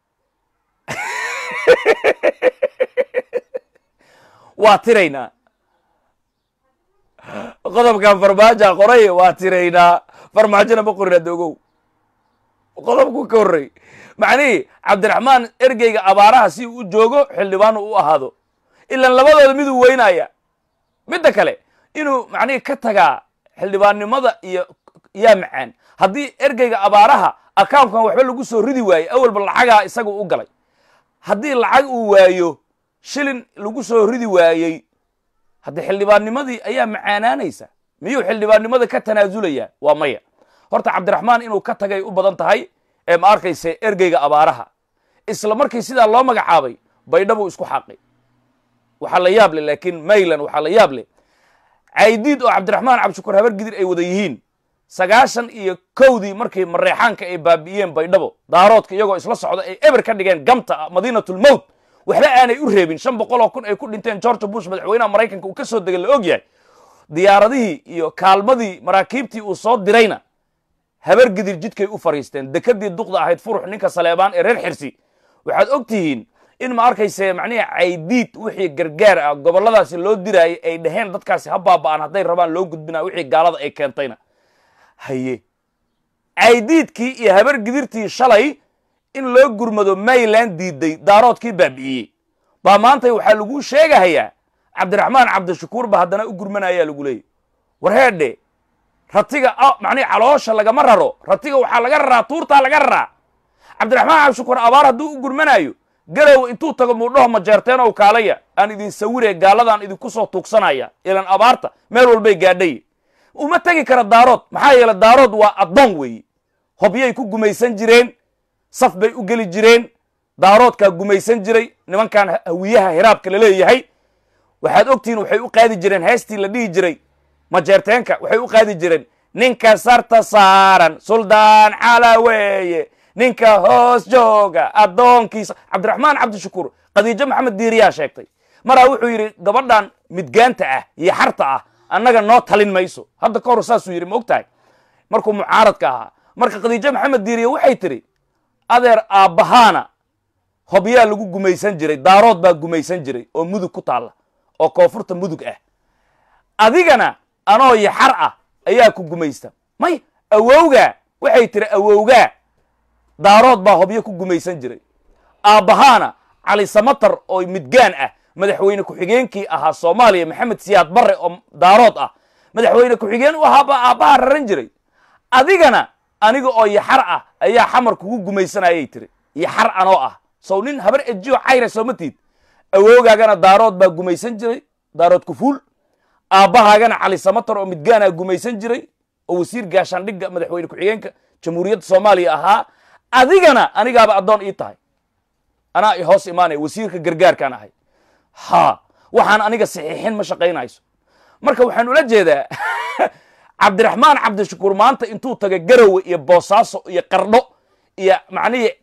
waa tiraynaa qodobkan farmaaja qoray waa tiraynaa farmaajona ma qorin hadda ogow qodobku ka horrey macnihii cabdiraxmaan ergeyga abaaraha si uu u joogo xildhibaan u ahaado ilaan labadooda miduu weynaya midda kale inuu macnihii ka tagaa xildhibaannimada iyo yaa macaan haddii ergeyga abaaraha accounkan waxba lagu soo ridi waaye awalba lacagaa isaga u galay haddii lacag uu waayo shilin lagu soo ridi waayey haddii xildhibaannimadii ayaa macaanaanaysa miyuu xildhibaannimada ka tanaasulayaa waa maya horta cabdiraxmaan inuu ka tagay u badan tahay ee ma arkayse ergeyga abaaraha isla markii sidaa loo magacaabay baydhabuu isku xaaqay waxaa la yaab leh laakiin maylan waxaa la yaab leh caydiid oo cabdiraxmaan cabdishakuur habar gidir ay wada yihiin sagaashan iyo kowdii markii mareexaanka ay baabi'iyeen baydhabo daaroodka iyagoo isla socda ay eber ka dhigeen gamta madiinatulmowt waxba aanay u reebin shan boqol oo kun ay ku dhinteen george bush madaxweynaha maraykanka uu ka soo degay la og yahay diyaaradihii iyo kaalmadii maraakiibtii uu soo dirayna habar gidir jidkay u fariisteen dekadii duqda ahayd furux ninka saleebaan ee reer xirsi waxaad og tihiin in ma arkayse macnihi caydiid wixii gargaar ah gobolladaasi loo diraayay ay dhaheen dadkaasi ha baaba'an hadday rabaan loo gudbinaa wixii gaalada ay keentayna haye caydiidkii iyo habar gidirtii shalay in loo gurmado mayland diiday daaroodkii baabi'iyey baa maanta waxaa lagu sheegahayaa cabdiraxmaan cabdishakuur ba haddana u gurmanayaa lagu leeyay war heedhe ratiga macnihi caloosha lagama raro ratiga waxaa laga raraa tuurtaa laga raraa cabdiraxmaan cabdishakuur abaar hadduu u gurmanaayo garow intuu tago muudhaho majeerteen ow kaalaya aan idin sawire gaaladaan idinku soo tuugsanaya ilan abaarta meel walbay gaadhay uma tegi kara daarood maxaa yeele daarood waa addoon weeye hobyay ku gumaysan jireen saf bay u geli jireen daaroodkaa gumaysan jiray nimankan hawiyaha hiraabka la leeyahay waxaad ogtihiin waxay u qaadi jireen heestii la dhihi jiray majeerteenka waxay u qaadi jireen ninka sarta saaran suldaan cala weeye ninka hoos jooga addoonkiisa cabdiraxmaan cabdishakuur khadiijo maxamed diiriyaa sheegtay maraa wuxuu yidhi gabadhan midgaanta ah iyo xarta ah annaga noo talin mayso hadda ka hor saasuu yidhi ma og tahay markuu mucaaradka ahaa marka khadiijo maxamed diiriya waxay tidhi adeer aabbahaana hobyaa lagu gumaysan jiray daarood baa gumaysan jiray oo mudug ku taalla oo koonfurta mudug ah adigana anoo yaxar ah ayaa ku gumaysta may awowgaa waxay tiri awowgaa daarood baa hobyo ku gumaysan jiray aabbahaana cali samatar oo midgaan ah madaxweyne ku-xigeenkii ahaa soomaaliya maxamed siyaad barre oo daarood ah madaxweyne ku-xigeen u ahaa baa aabbaha raran jiray adigana aniga oo yaxar ah ayaa xamar kugu gumaysanayay tiri yaxar anoo ah sow nin habar ejiyo cayra sooma tiid awoogaagana daarood baa gumaysan jiray daarood kufuul aabbahaagana cali samatar oo midgaanaa gumaysan jiray oo wasiir gaashaandhigga madaxweyne ku-xigeenka jamhuuriyadda soomaaliya ahaa adigana anigaaba addoon ii tahay anaa i hoos imaanaya wasiirka gargaarkaan ahay ha waxaan aniga saxiixin ma shaqaynayso marka waxaan ula jeedaa cabdiraxmaan cabdishakuur maanta intuu taga garowe iyo boosaaso iyo qardho iyo macnihii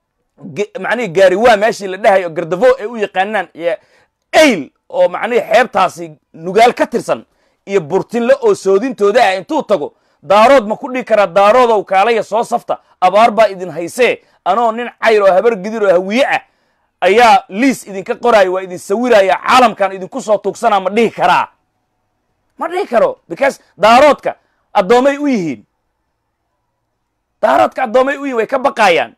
macnihii gaariwaa meeshii la dhahayo gardafo ay u yaqaanaan iyo ayl oo macnihii xeebtaasi nugaal ka tirsan iyo burtinle oo soodintooda ah intuu tago daarood ma ku dhihi karaa daaroodow kaalaya soo safta abaar baa idin haysee anoo nin cayr oo habar gidir oo hawiye ah ayaa liis idinka qoraayo waa idin sawiraya caalamkan idinku soo tuugsanaa ma dhihi karaa ma dhihi karo because daaroodka addoomay u yihiin daaroodka addoomay u yihin way ka baqaayaan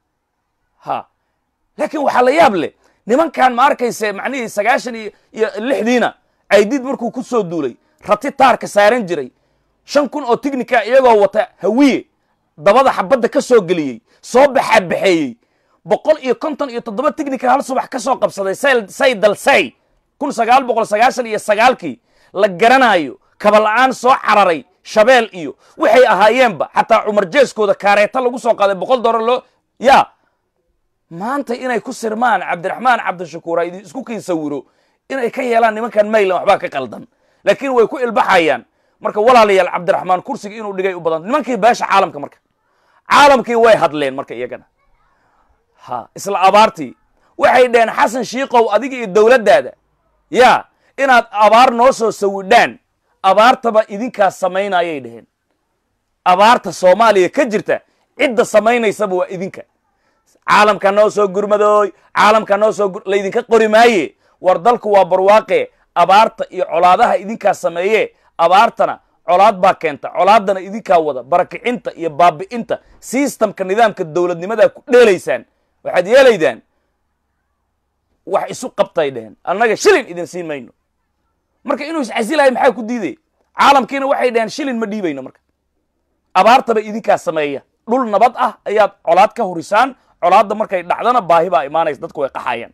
ha laakiin waxaa la yaab leh nimankan ma arkayse macnihii sagaashan iyo iyo lixdiina caydiid markuu ku soo duulay rati taarka saaran jiray shan kun oo tignika iyagoo wata hawiye dabada xabadda ka soo geliyey soo baxaabaxeeyey boqol iyo konton iyo toddoba tignika hal subax ka soo qabsaday say dalsay kun sagaal boqol sagaashan iyo sagaalkii la garanaayo kabala'aan soo cararay shabeel iyo waxay ahaayeenba xataa cumar jeeskooda kaareeta lagu soo qaaday boqol dollar loo yaa maanta inay ku sirmaan cabdiraxmaan cabdishakuur ha idin isku kiin sawiro inay ka yeelaan nimankan maylan waxbaa ka qaldan laakiin way ku ilbaxayaan marka walaalayaal cabdiraxmaan kursiga inuu dhigay u badan nimankii beesha caalamka marka caalamkii way hadleen marka iyagana ha isla abaartii waxay dhaheen xasan shiikow adiga iyo dowladdaada yaa inaad abaar noo soo sawidhaan abaartaba idinkaas samaynayay dhaheen abaarta soomaaliya ka jirta cidda samaynaysaba waa idinka caalamka noo soo gurmadooy caalamka noo soo laydinka qori maaye war dalku waa barwaaqe abaarta iyo colaadaha idinkaa sameeye abaartana colaad baa keenta colaaddana idinkaa wada barakicinta iyo baabi'inta sistamka nidaamka dowladnimadaa ku dheelaysaan waxaad yeelaydaan wax isu qabtay dheheen annaga shilin idin siin mayno marka inuu iscasilahay maxaa ku diidaya caalamkiina waxay dhaheen shilin ma dhiibayno marka abaartaba idinkaa sameeya dhul nabad ah ayaad colaad ka hurisaan colaadda markay dhacdana baahi baa imaanaysa dadku way qaxayaan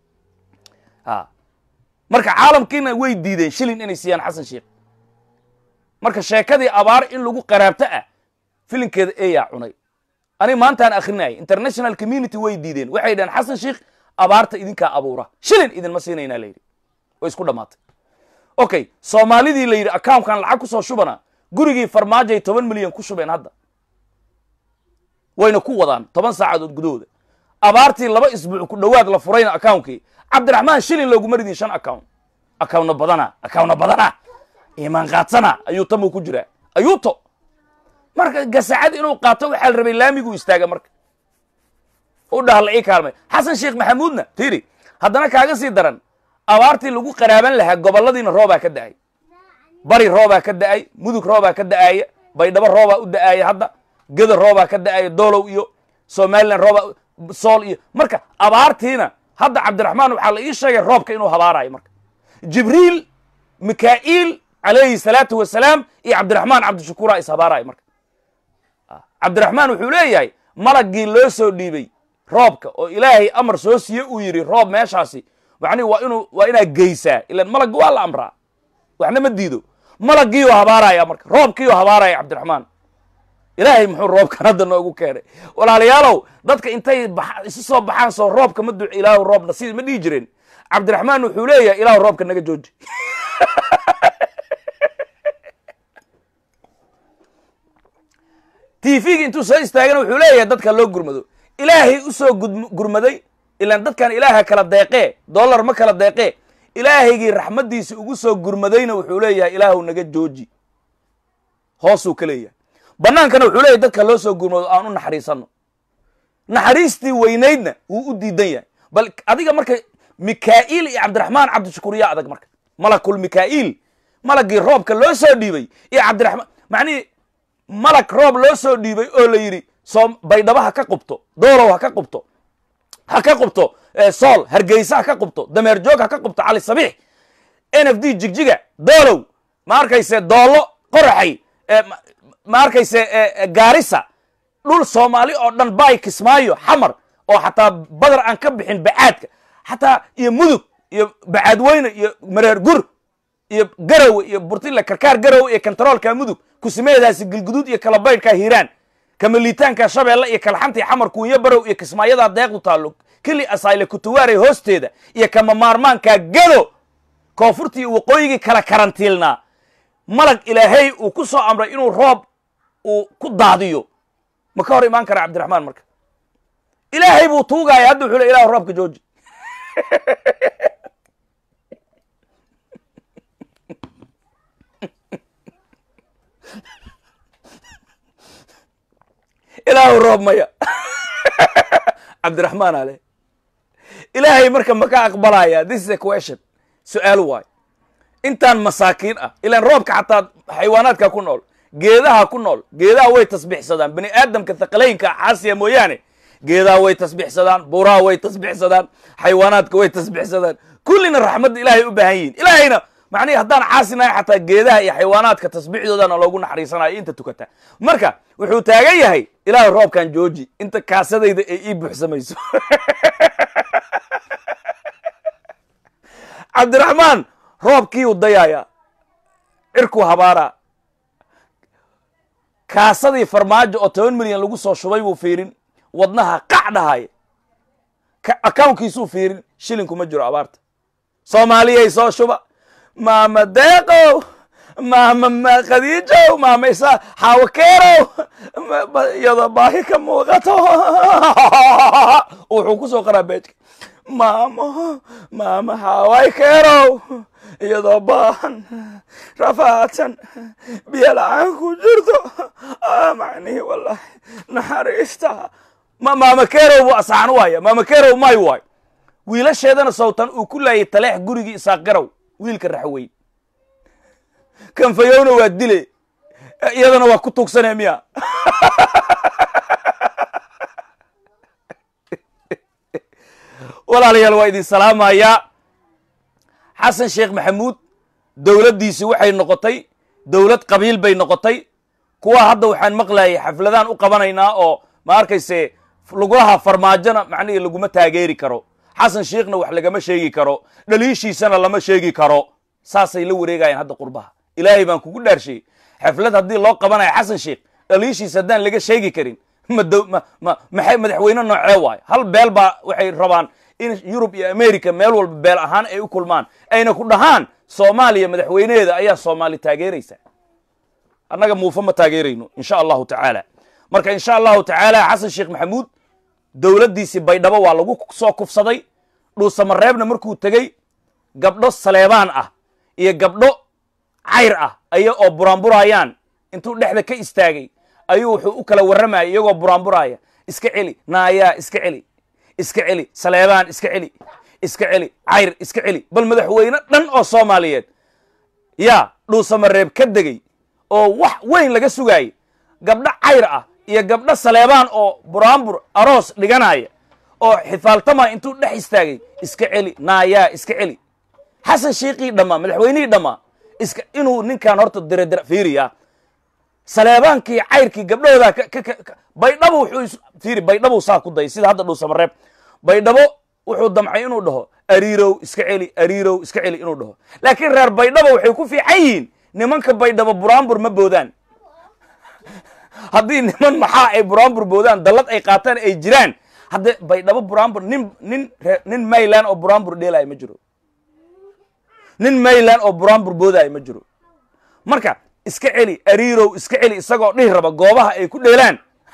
a marka caalamkiina way diideen shilin inay siiyaan xasan sheikh marka sheekadii abaar in lagu qaraabto ah filinkeeda eeyaa cunay ani maantaan akrinayay international community way diideen waxay dhaheen xasan sheikh abaarta idinkaa abuura shilin idinma siinaynaa layidhi way isku dhammaatay okay soomaalidii la yidhi accountkan lacag kusoo shubana gurigii farmaajoay toban milyan ku shubeen hadda wayna ku wadaan toban saacadood gudahooda abaartii laba isbuuc ku dhowaad la furayna accountkii cabdiraxmaan shilin looguma ridin shan account accountna badana accountna badana imaan qaadsana ayuu tamuu ku jiraa ayuuto marka gasacad inuu qaato waxaa la rabay laamiguu istaaga marka u dhaha la ii kaalmay xasan sheekh maxamuudna tiri haddana kaaga sii daran abaartii lagu qaraaban lahaa gobolladiina roobaa ka da'ay bari roobaa ka da'ay mudug roobaa ka da'aaya baydhabo roobaa u da'aaya hadda geda roobaa ka da'aaya doolow iyo somalilan roobaa sool iyo marka abaartiina hadda cabdiraxmaan waxaa la ii sheegay roobka inuu habaarayo marka jibriil mikaa'iil calayhi salaatu wasalaam iyo cabdiraxmaan cabdishakuura is habaarayo marka cabdiraxmaan wuxuu leeyahay malaggii loo soo dhiibay roobka oo ilaahay amar soo siiye uu yidhi roob meeshaasi macnihi waa inuu waa inaad geysaa ilan malagga waa la amraa waxna ma diido malaggiioo habaaraya marka roobkiioo habaaraya cabdiraxmaan ilaahay muxuu roobkan hadda noogu keenay walaalayaalow dadka intay isu soo baxaan soo roobka ma duc ilaahu roobna si ma dhihi jireen cabdiraxmaan wuxuu leeyahay ilaahu roobka naga jooji tvga intuu soo istaagana wuxuu leeyahay dadka loo gurmado ilaahay u soo gurmaday ilaan dadkan ilaaha kala deeqee dollar ma kala deeqee ilaahaygii raxmaddiisa ugu soo gurmadayna wuxuu leeyahay ilaahu naga jooji hoosuu ka leeyahay bannaankana wuxuu leeyahay dadka loo soo gurmado aan u naxariisanno naxariistii weynaydna wuu u diidan yahay bal adiga marka mikaa'iil iyo cabdiraxmaan cabdishakuur yaa adag marka malakul mikaa'iil malaggii roobka loo soo dhiibay iyo cabdiraxmaan macnihii malag roob loo soo dhiibay oo la yidhi soo baydhabo ha ka qubto doolow ha ka qubto ha ka qubto sool hargeysa ha ka qubto dameer joog ha ka qubto cali sabiix n f d jigjiga doolow ma arkayse doollo qoraxay ma arkayse gaarisa dhul soomaali oo dhan baay kismaayo xamar oo xataa badar aan ka bixin bacaadka xataa iyo mudug iyo bacaadweyne iyo mareer gur iyo garowe iyo burtile karkaar garowe iyo kontaroolka mudug kusimeedaasi gilguduud iyo kalabaydhka hiiraan kamaliitaanka shabeelle iyo kalxantii xamar kuunyo barow iyo kismaayadaa deeqdu taallo keli asayle kutuwaarey hoosteeda iyo kama maarmaanka gado koonfurtii waqooyigii kala karantiilnaa malag ilaahay uu ku soo amray inuu roob uu ku daadiyo ma ka hor imaan kara cabdiraxmaan marka ilaahay buu tuugaya hadda wuxuu le ilahu roobka jooji ilaahu roob maya cabdiraxmaan ale ilaahay marka ma ka aqbalaya this is a question su-aal waay intaan masaakiin ah ilaan roobka xataa xayawaanaadka ku nool geedaha ku nool geedaha way tasbixsadaan bani aadamka thaqalaynka xaasiya mooyaane geedaha way tasbixsadaan buuraha way tasbixsadaan xayawaanaadka way tasbixsadaan kullina raxmadda ilaahay u baahan yihin ilaahayna macnihi haddaan caasinahay xataa geedaha iyo xayawaanaadka tasbiixdoodana loogu naxariisanayo inta tukata marka wuxuu taagan yahay ilaahay roobkan jooji inta kaasadayda ay ii buuxsamayso cabdiraxmaan roobkiiu dayaaya cirkuu habaaraa kaasadii farmaajo oo toban milyan lagu soo shubay buu fiirin wadnaha qac dhahaya accounkiisuu fiirin shilinkuma jiro abaarta soomaaliyay soo shuba maama deeqow maama khadiijow maama isa xaawakeerow iyadoo baahi ka muuqato wuxuu ku soo qoraa beejka maamo maama xaaway keerow iyadoo baahan rafaadsan biyo la-aan ku jirto macnihi wallahi naxariista maama keerow buu asaxan waaya maama keerow may waay wiilasheedana sawtan uu ku laayay taleex gurigii isaaq garow wiilka raxweyn kanfayowna waa dile iyadana waa ku tuugsanee miya walaalayaal waa idin salaamayaa xasan sheekh maxamuud dowladdiisi waxay noqotay dowlad qabiil bay noqotay kuwa hadda waxaan maqlayay xafladaan u qabanaynaa oo ma arkayse lagulaha farmaajona macnihii laguma taageeri karo xasan sheekhna wax lagama sheegi karo dhaliishiisana lama sheegi karo saasay la wareegayaan hadda qurbaha ilaahay baan kugu dhaarshay xaflad haddii loo qabanayo xasan sheekh dhaliishiisa haddaan laga sheegi karin ma dow ma ma maxay madaxweyne noocee waayo hal beel baa waxay rabaan in yurub iyo america meel walba beel ahaan ay u kulmaan ayna ku dhahaan soomaaliya madaxweyneheeda ayaa soomaali taageeraysa annaga muufa ma taageerayno insha allahu tacaala marka insha allahu tacaala xasan sheekh maxamuud dowladdiisii baydhabo waa lagu soo kufsaday dhuusamareebna markuu tegey gabdho saleebaan ah iyo gabdho cayr ah aya oo buraanburayaan intuu dhexda ka istaagay ayuu wuxuu u kala warramayay iyagoo buraanburaya iska celi naayaa iska celi iska celi saleebaan iska celi iska celi cayr iska celi bal madaxweyne dhan oo soomaaliyeed yaa dhuusamareeb ka degey oo wax weyn laga sugaayay gabdho cayr ah iyo gabdho saleebaan oo buraanbur aroos dhiganaya oo xifaaltamaya intuu dhex istaagay iska celi naayaa iska celi xasan shiiqii dhammaa madaxweynihii dhammaa iska inuu ninkan horta diradira fiiriya saleebaankii cayrkii gabdhahooda baydhabo wuxuu fiiri baydhabou saa ku dayay sida hadda dhuusamareeb baydhabo wuxuu damcay inuu dhaho ariirow iska celi ariirow iska celi inuu dhaho laakiin reer baydhabo waxay ku fiican yihiin nimanka baydhabo buraanbur ma boodaan haddii niman maxaa ay buraanbur boodaan dallad ay qaataan ay jiraan hadde baydhabo buraanbur nin nin nin mayland oo buraanbur dheelaayo ma jiro nin mayland oo buraanbur boodaayo ma jiro marka iska celi ariirow iska celi isagoo dhihi raba goobaha ay ku dheelaan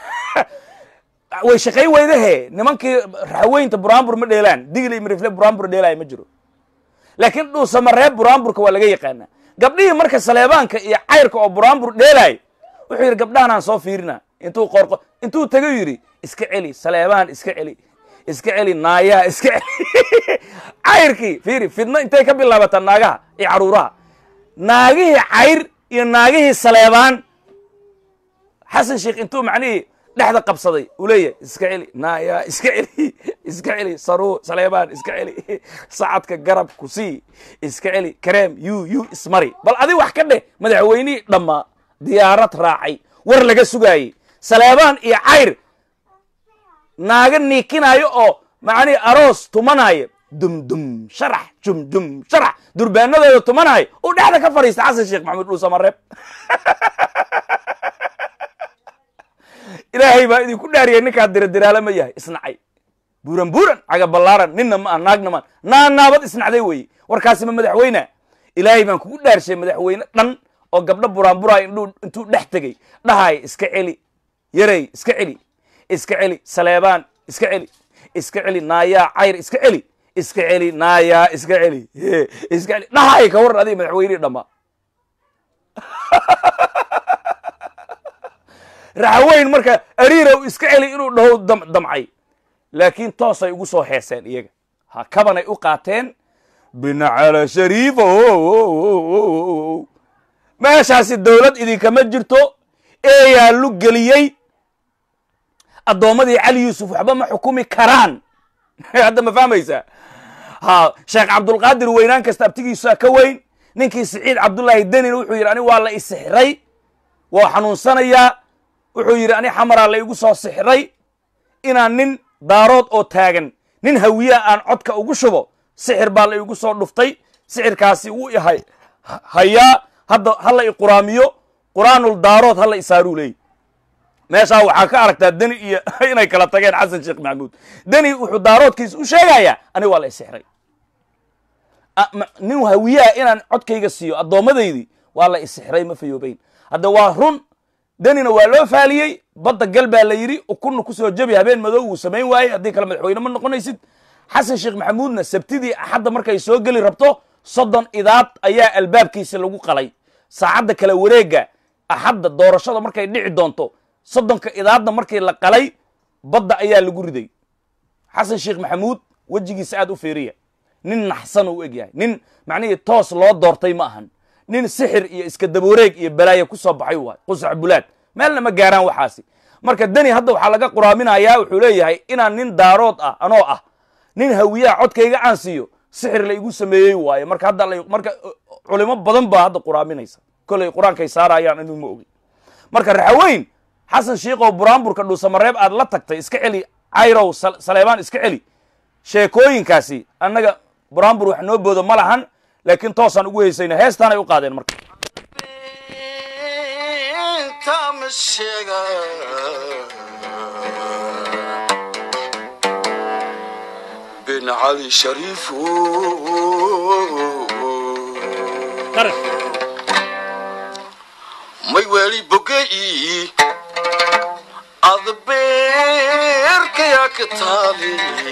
way shaqayn weydahe nimankii raxweynta buraanbur ma dheelaan digli mirifle buraanbur dheelaayo ma jiro laakiin dhuusamareeb buraanburka waa laga yaqaanaa gabdhihii marka saleebaanka iyo cayrka oo buraanbur dheelaayo wuxuu yidhi gabdhahanaan soo fiirina intuu qorqo intuu tago yidhi iska celi saleebaan iska celi iska celi naayaha iska celi cayrkii fiiri fidno intay ka bilaabataa naagaha iyo caruuraha naagihii cayr iyo naagihii saleebaan xasan sheekh intuu macnihii dhexda qabsaday uu leeyahay iska celi naaya iska celi iska celi saruu saleebaan iska celi sacadka garab ku sii iska celi kareem yu yu ismari bal adi wax ka dheh madaxweynihii dhammaa diyaarad raacay war laga sugaayey saleebaan iyo cayr naaga niikinaayo oo macnihi aroos tumanaayo dumdum sharax jumdum sharax durbaanadooda tumanaayo uu dhexda ka fadhiista xasan sheekh maxamuud dhuusamareeb ilaahay baa idinku dhaariyay ninkaa diradiraala ma yahay isnacay buuran buuran caga ballaaran ninna ma ah naagna maan naa naabad isnacday weeye warkaasi ma madaxweyne ilaahay baan kugu dhaarshay madaxweyne dhan oo gabdho buraanburaayo indhuu intuu dhex tegey dhahaaya iska celi yarey iska celi iska celi saleebaan iska celi iska celi naayaa cayr iska celi iska celi naayaa iska celi iska celi dhahaaya ka waran adiga madaxweynihii dhammaa raxweyn marka ariirow iska celi inuu dhaho damcay laakiin toosay ugu soo heeseen iyaga ha kabanay u qaateen binacala shariifa meeshaasi dowlad idinkama jirto eeyaa lu geliyey addoommadii cali yuusuf waxba ma xukumi karaan hadda ma fahmaysaa ha sheekh cabdulqaadir weynaan kasta abtigiisaa ka weyn ninkii siciid cabdullaahi denin wuxuu yidhi ani waa la isixray waa xanuunsanayaa wuxuu yidhi ani xamaraa la igu soo sixray inaan nin daarood oo taagan nin hawiyaa aan codka ugu shubo sixir baa la igu soo dhuftay sixirkaasi wuu ihay hayaa hadda hala i quraamiyo quraanul daarood hala isaaruu leey meeshaa waxaa ka aragtaa deni iyo inay kala tageen xasan sheekh maxamuud deni wuxuu daaroodkiisa u sheegayaa ani waa la isixray nin hawiyaa inaan codkayga siiyo addoomadaydii waa la isixray ma fayoobayn hadda waa run denina waa loo faaliyey badda gal baa la yidhi ukunna kusoo jebi habeen madow wuu samayn waayey haddii kale madaxweyne ma noqonaysid xasan sheekh maxamuudna sabtidii axadda markay soo geli rabto soddon idaad ayaa albaabkiisa lagu qalay saacadda kale wareega axadda doorashada markay dhici doonto soddonka idaadna markii la qalay badda ayaa lagu riday xasan sheekh maxamuud wejigiisa aad u fiiriya nin naxsan u eg yahay nin macnihii toos loo doortay ma ahan nin sixir iyo iska dabawareeg iyo balaayo ku soo baxay waay qusax bulaad meelna ma gaaraan waxaasi marka deni hadda waxaa laga quraaminayaa wuxuu leeyahay inaan nin daarood ah anoo ah nin hawiyaha codkayga aan siiyo sixir la igu sameeyey waaye marka hadda marka culimo badan baa hadda quraaminaysa kolley qur-aankay saarayaan inuu ma ogin marka raxaweyn xasan shiikow buraanburka dhuusamareeb aad la tagtay iska celi cayrow saleebaan iska celi sheekooyinkaasi annaga buraanbur wax noo boodo ma lahan laakiin toosaan ugu heysayna heestaanay u qaadeen marka ma sheega bin cali shariifu qarash may weli bogey adbeerkayaa ka taali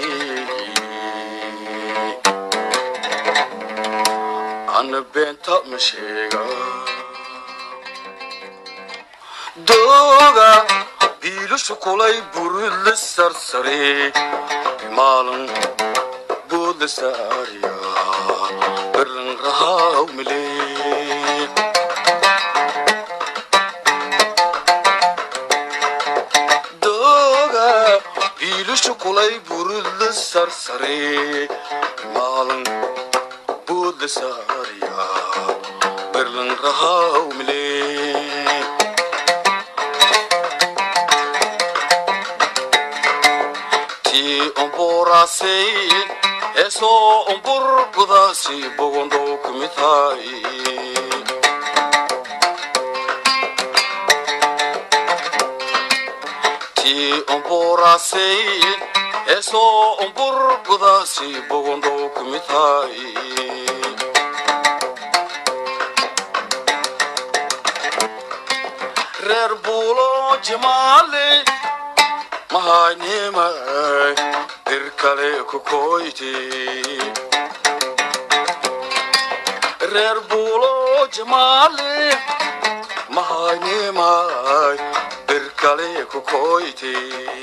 ana beenta ma sheega dooga biilashu kulay buridla sarsare maalin boodla saariya berlan rahaw milee dooga biilashu kulay buridla sarsare maalin boodla saariya berlan rahaw milee ti omborasey eso ombor gudasi bogondo kumitai ti omborasey eso ombor gudasi bogondo kumitai reer buulo jimaale mahaynimay dir kale ku koyti reer buulo jimaale mahaynimay dir kale ku koyti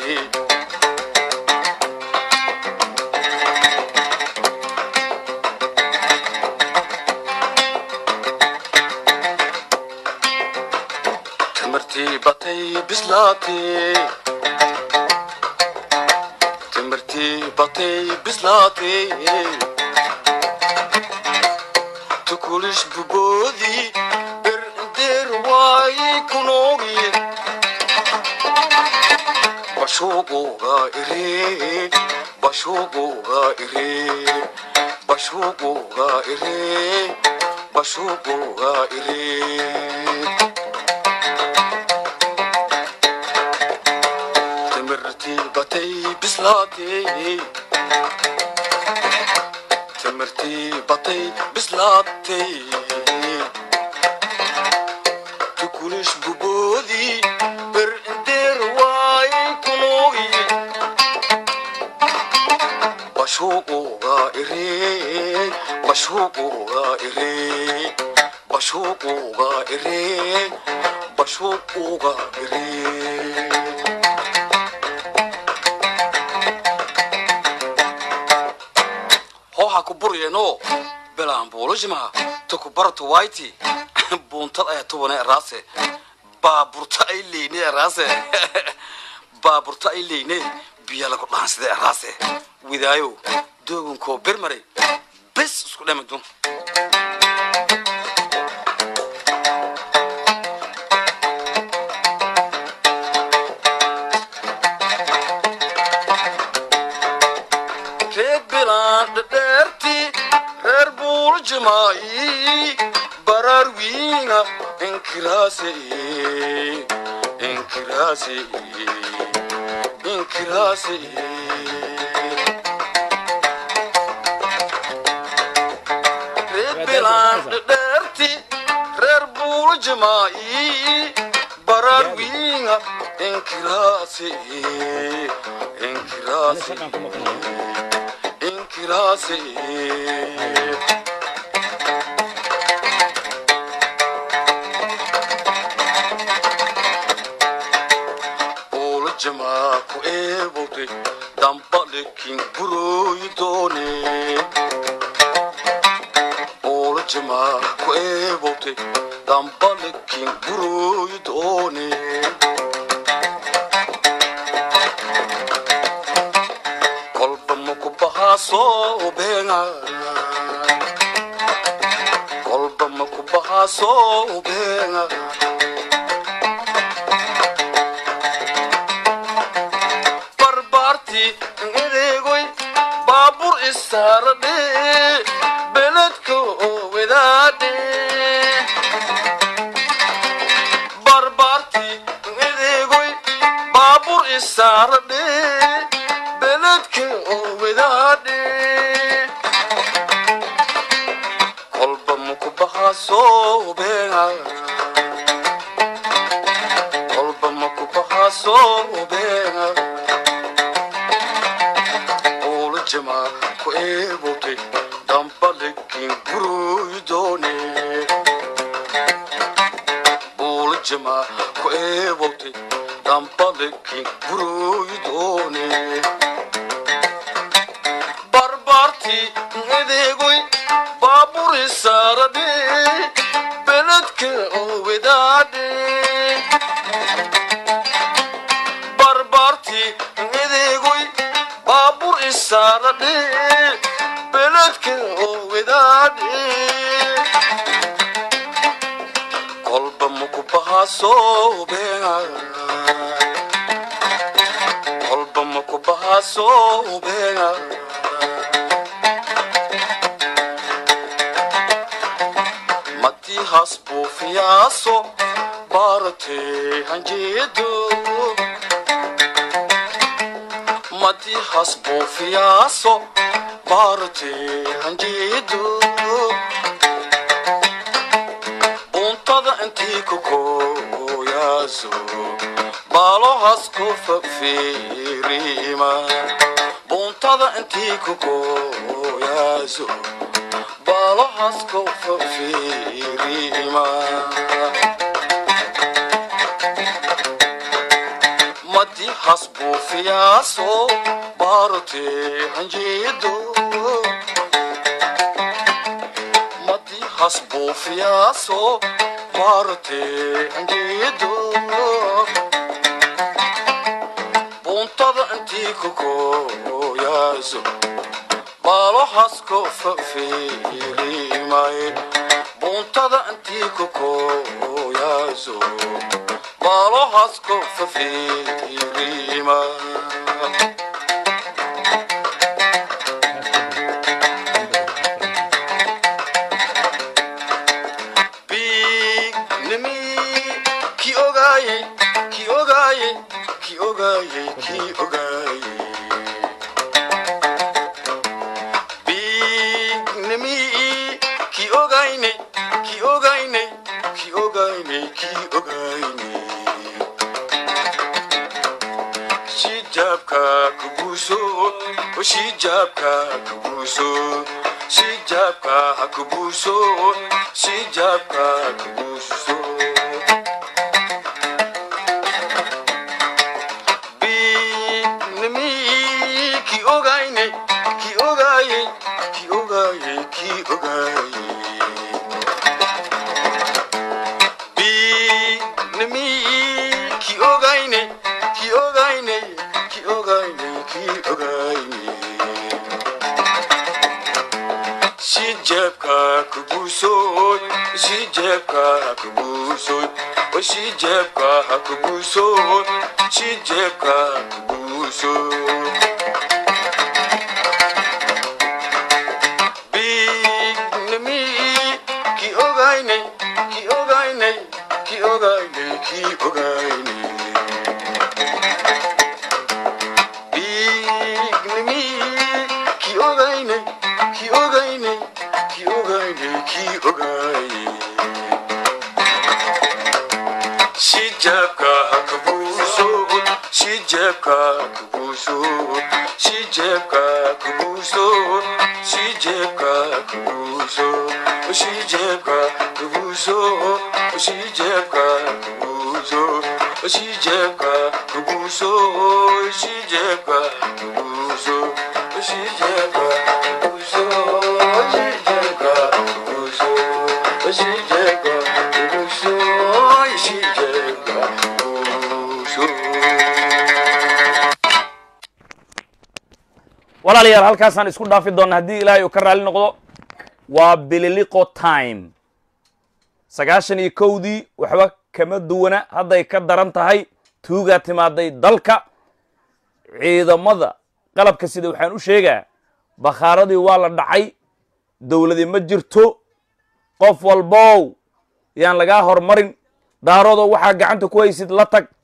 timirtii batay bislaatee timirtii batay bislaatee tukulish buboodii berdeer waayey kunoogi bashuuquuga iree bashuuquuga iree bashuuquuga iree bashuuquuga iree timirtii batay bislaatee timirtii batay bislaatee tukulish buboodii berdeer waayey kunoogi bashuuquuga iree bashuuquuga iree bashuuquuga iree bashuuquuga iree hooha ku buryeno belaan buulashima tuku baratu wayti buuntad ayaa tubane eraase baaburta ay leyne eraase baaburta ay leyne biya lagu dhaansida eraase widaayo doogankoo bermaray bes isku dhamadun reer bilaan dhadheerti reer buuljimaayi baraar wiinga inkiraase inkiraase inkiraase reer bilaan dhadheerti reer buuljimaayi baraar wiinga inkiraase inkiraase inkiraase ula jamaa ku eebowte dambalekin burooyi doone ula jamaa ku eebowte dambalekin burooyi doone kolba maku bahaasoo beenga kolba maku bahaasoo beenga barbaarti edeegoy baabur isaaradhe beledka wadaadhe barbaarti isaaradhe beledka oo wadaadhe kolba muku bahaa soobeega kolba muku bahaa soobeega ula jamaa ku eebotay dambalekin guruydone ula jamaa ku eebotay dambalekin guruydone barbaartii adeegoy baaburi saaradhe beledka oo wadaadhe barbaartii adeegoy baabur isaaradhe beledka oo wadaadhe kolba muku bahaa soobeega kolba muku bahaa soobeega matii hasbuufiyaaso baaratee hanjeedo mati hasbuufiyaaso baaratee hanjeedo buntada intii kokooyaaso baalo hasko fafiirima buntada intii kokooyaaso baalo hasko fafiirima madi hasbuufiyaaso baaratee hanjeedo madi hasbuufiyaaso baaratee hanjeedo buntada intii kokooyaaso baalo hasko fafiirimaye buntada intii kokooyaaso baalo hasko fafiirima bignimi ki ogaaye ki ogaaye ki ogaaye ki ogaaye bignimi ki ogayne ki ogayne ki ogayne ki ogayne shijabka kubuso shijabka kubuso shijabka kubuso shijabka kubuso bignimi ki ogayne ki ogaye ki ogaye ki ogaye bignimi ki ogayne ki ogayne ki ogayne ki ogayne shijabka kubuso shijabka kubuso shijabka kubuso shijabka kubuso bignimi ki ogayne ki ogayne ki ogayne ki ogayne bignimi ki ogayne ki ogayne ki ogayne ki ogayne shijabka kubuso shijabka kubuso shijabka kubuso shijabka kubuso shijabka kubuso shijabka kubuso shijabka kubuso shijabka kubuso shijabka kubuso shijabka kubuso shijabka kubuso shijabka kubuso walaalayaal halkaasaan isku dhaafi doonna haddii ilaahay uu ka raalli noqdo waa bililiqo time sagaashan iyo kowdii waxba kama duwana hadday ka daran tahay tuugaa timaaday dalka ciidamada qalabka sida waxaan u sheegaa bakhaaradii waa la dhacay dowladi ma jirto qof walbow yaan lagaa hormarin daaroodoo waxaa gacanta ku haysid la tag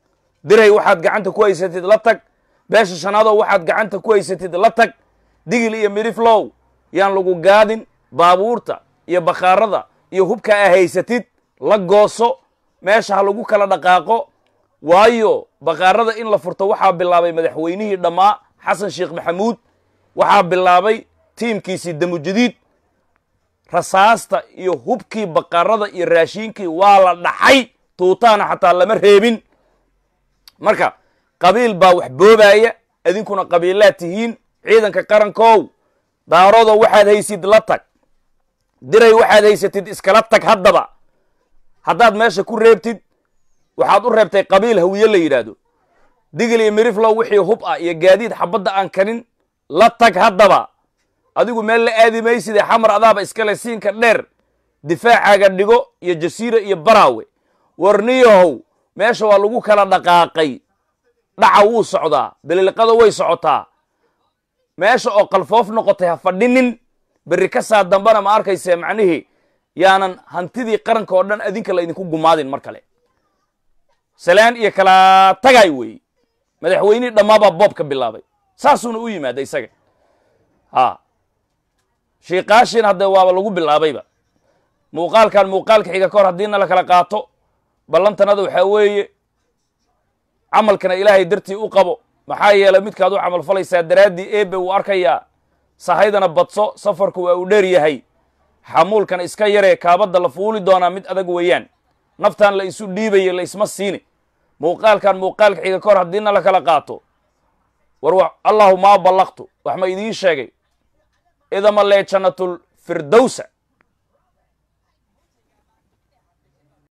diray waxaad gacanta ku haysatid la tag beesha shanaadoo waxaad gacanta ku haysatid la tag digil iyo midiflow yaan lagu gaadin baabuurta iyo bakhaarada iyo hubka a haysatid la gooso meesha ha lagu kala dhaqaaqo waayo bakhaarada in la furto waxaa bilaabay madaxweynihii dhammaa xasan sheekh maxamuud waxaa bilaabay tiimkiisii damujadiid rasaasta iyo hubkii bakhaarada iyo raashiinkii waa la dhacay tuutaana xataa lama reebin marka qabiil baa wax boobaaya idinkuna qabiilaad tihiin ciidanka qarankow daaroodoo waxaad haysid la tag diray waxaad haysatid iskala tag haddaba haddaad meesha ku reebtid waxaad u reebtay qabiil hawiye la yidhaahdo digil iyo miriflow wixii hub ah iyo gaadiid xabadda aan karin la tag haddaba adigu meel la aadi maysidee xamar adaaba iskale siinka dheer difaacaaga dhigo iyo jasiira iyo baraawe warniyahow meesha waa lagu kala dhaqaaqay dhaca wuu socdaa beliliqada way socotaa meesha oo qalfoof noqotay ha fadhinin berri ka saa dambana ma arkayse macnihii yaanan hantidii qaranka oo dhan adinka la idinku gumaadin mar kale salaan iyo kala tagay weeye madaxweynihii dhammaabaa boob ka bilaabay saasuuna u yimaada isaga ha shiikaashin haddee waaba lagu bilaabayba muuqaalkan muuqaalka xiga ka hor haddiina la kala qaato ballantanada waxaa weeye camalkana ilaahay dartii u qabo maxaa yeelay midkaad u camal falaysaa daraaddii eebe uu arkayaa sahaydana badso safarku waa uu dheer yahay xamuulkana iska yaree kaabadda la fuuli doonaa mid adag weeyaan naftan la isu dhiibaya la isma siini muuqaalkan muuqaalka xiga ka hor haddiina la kala qaato war allahu maa ballaqtu wax ma idiin sheegay idama lee jannatul firdowsa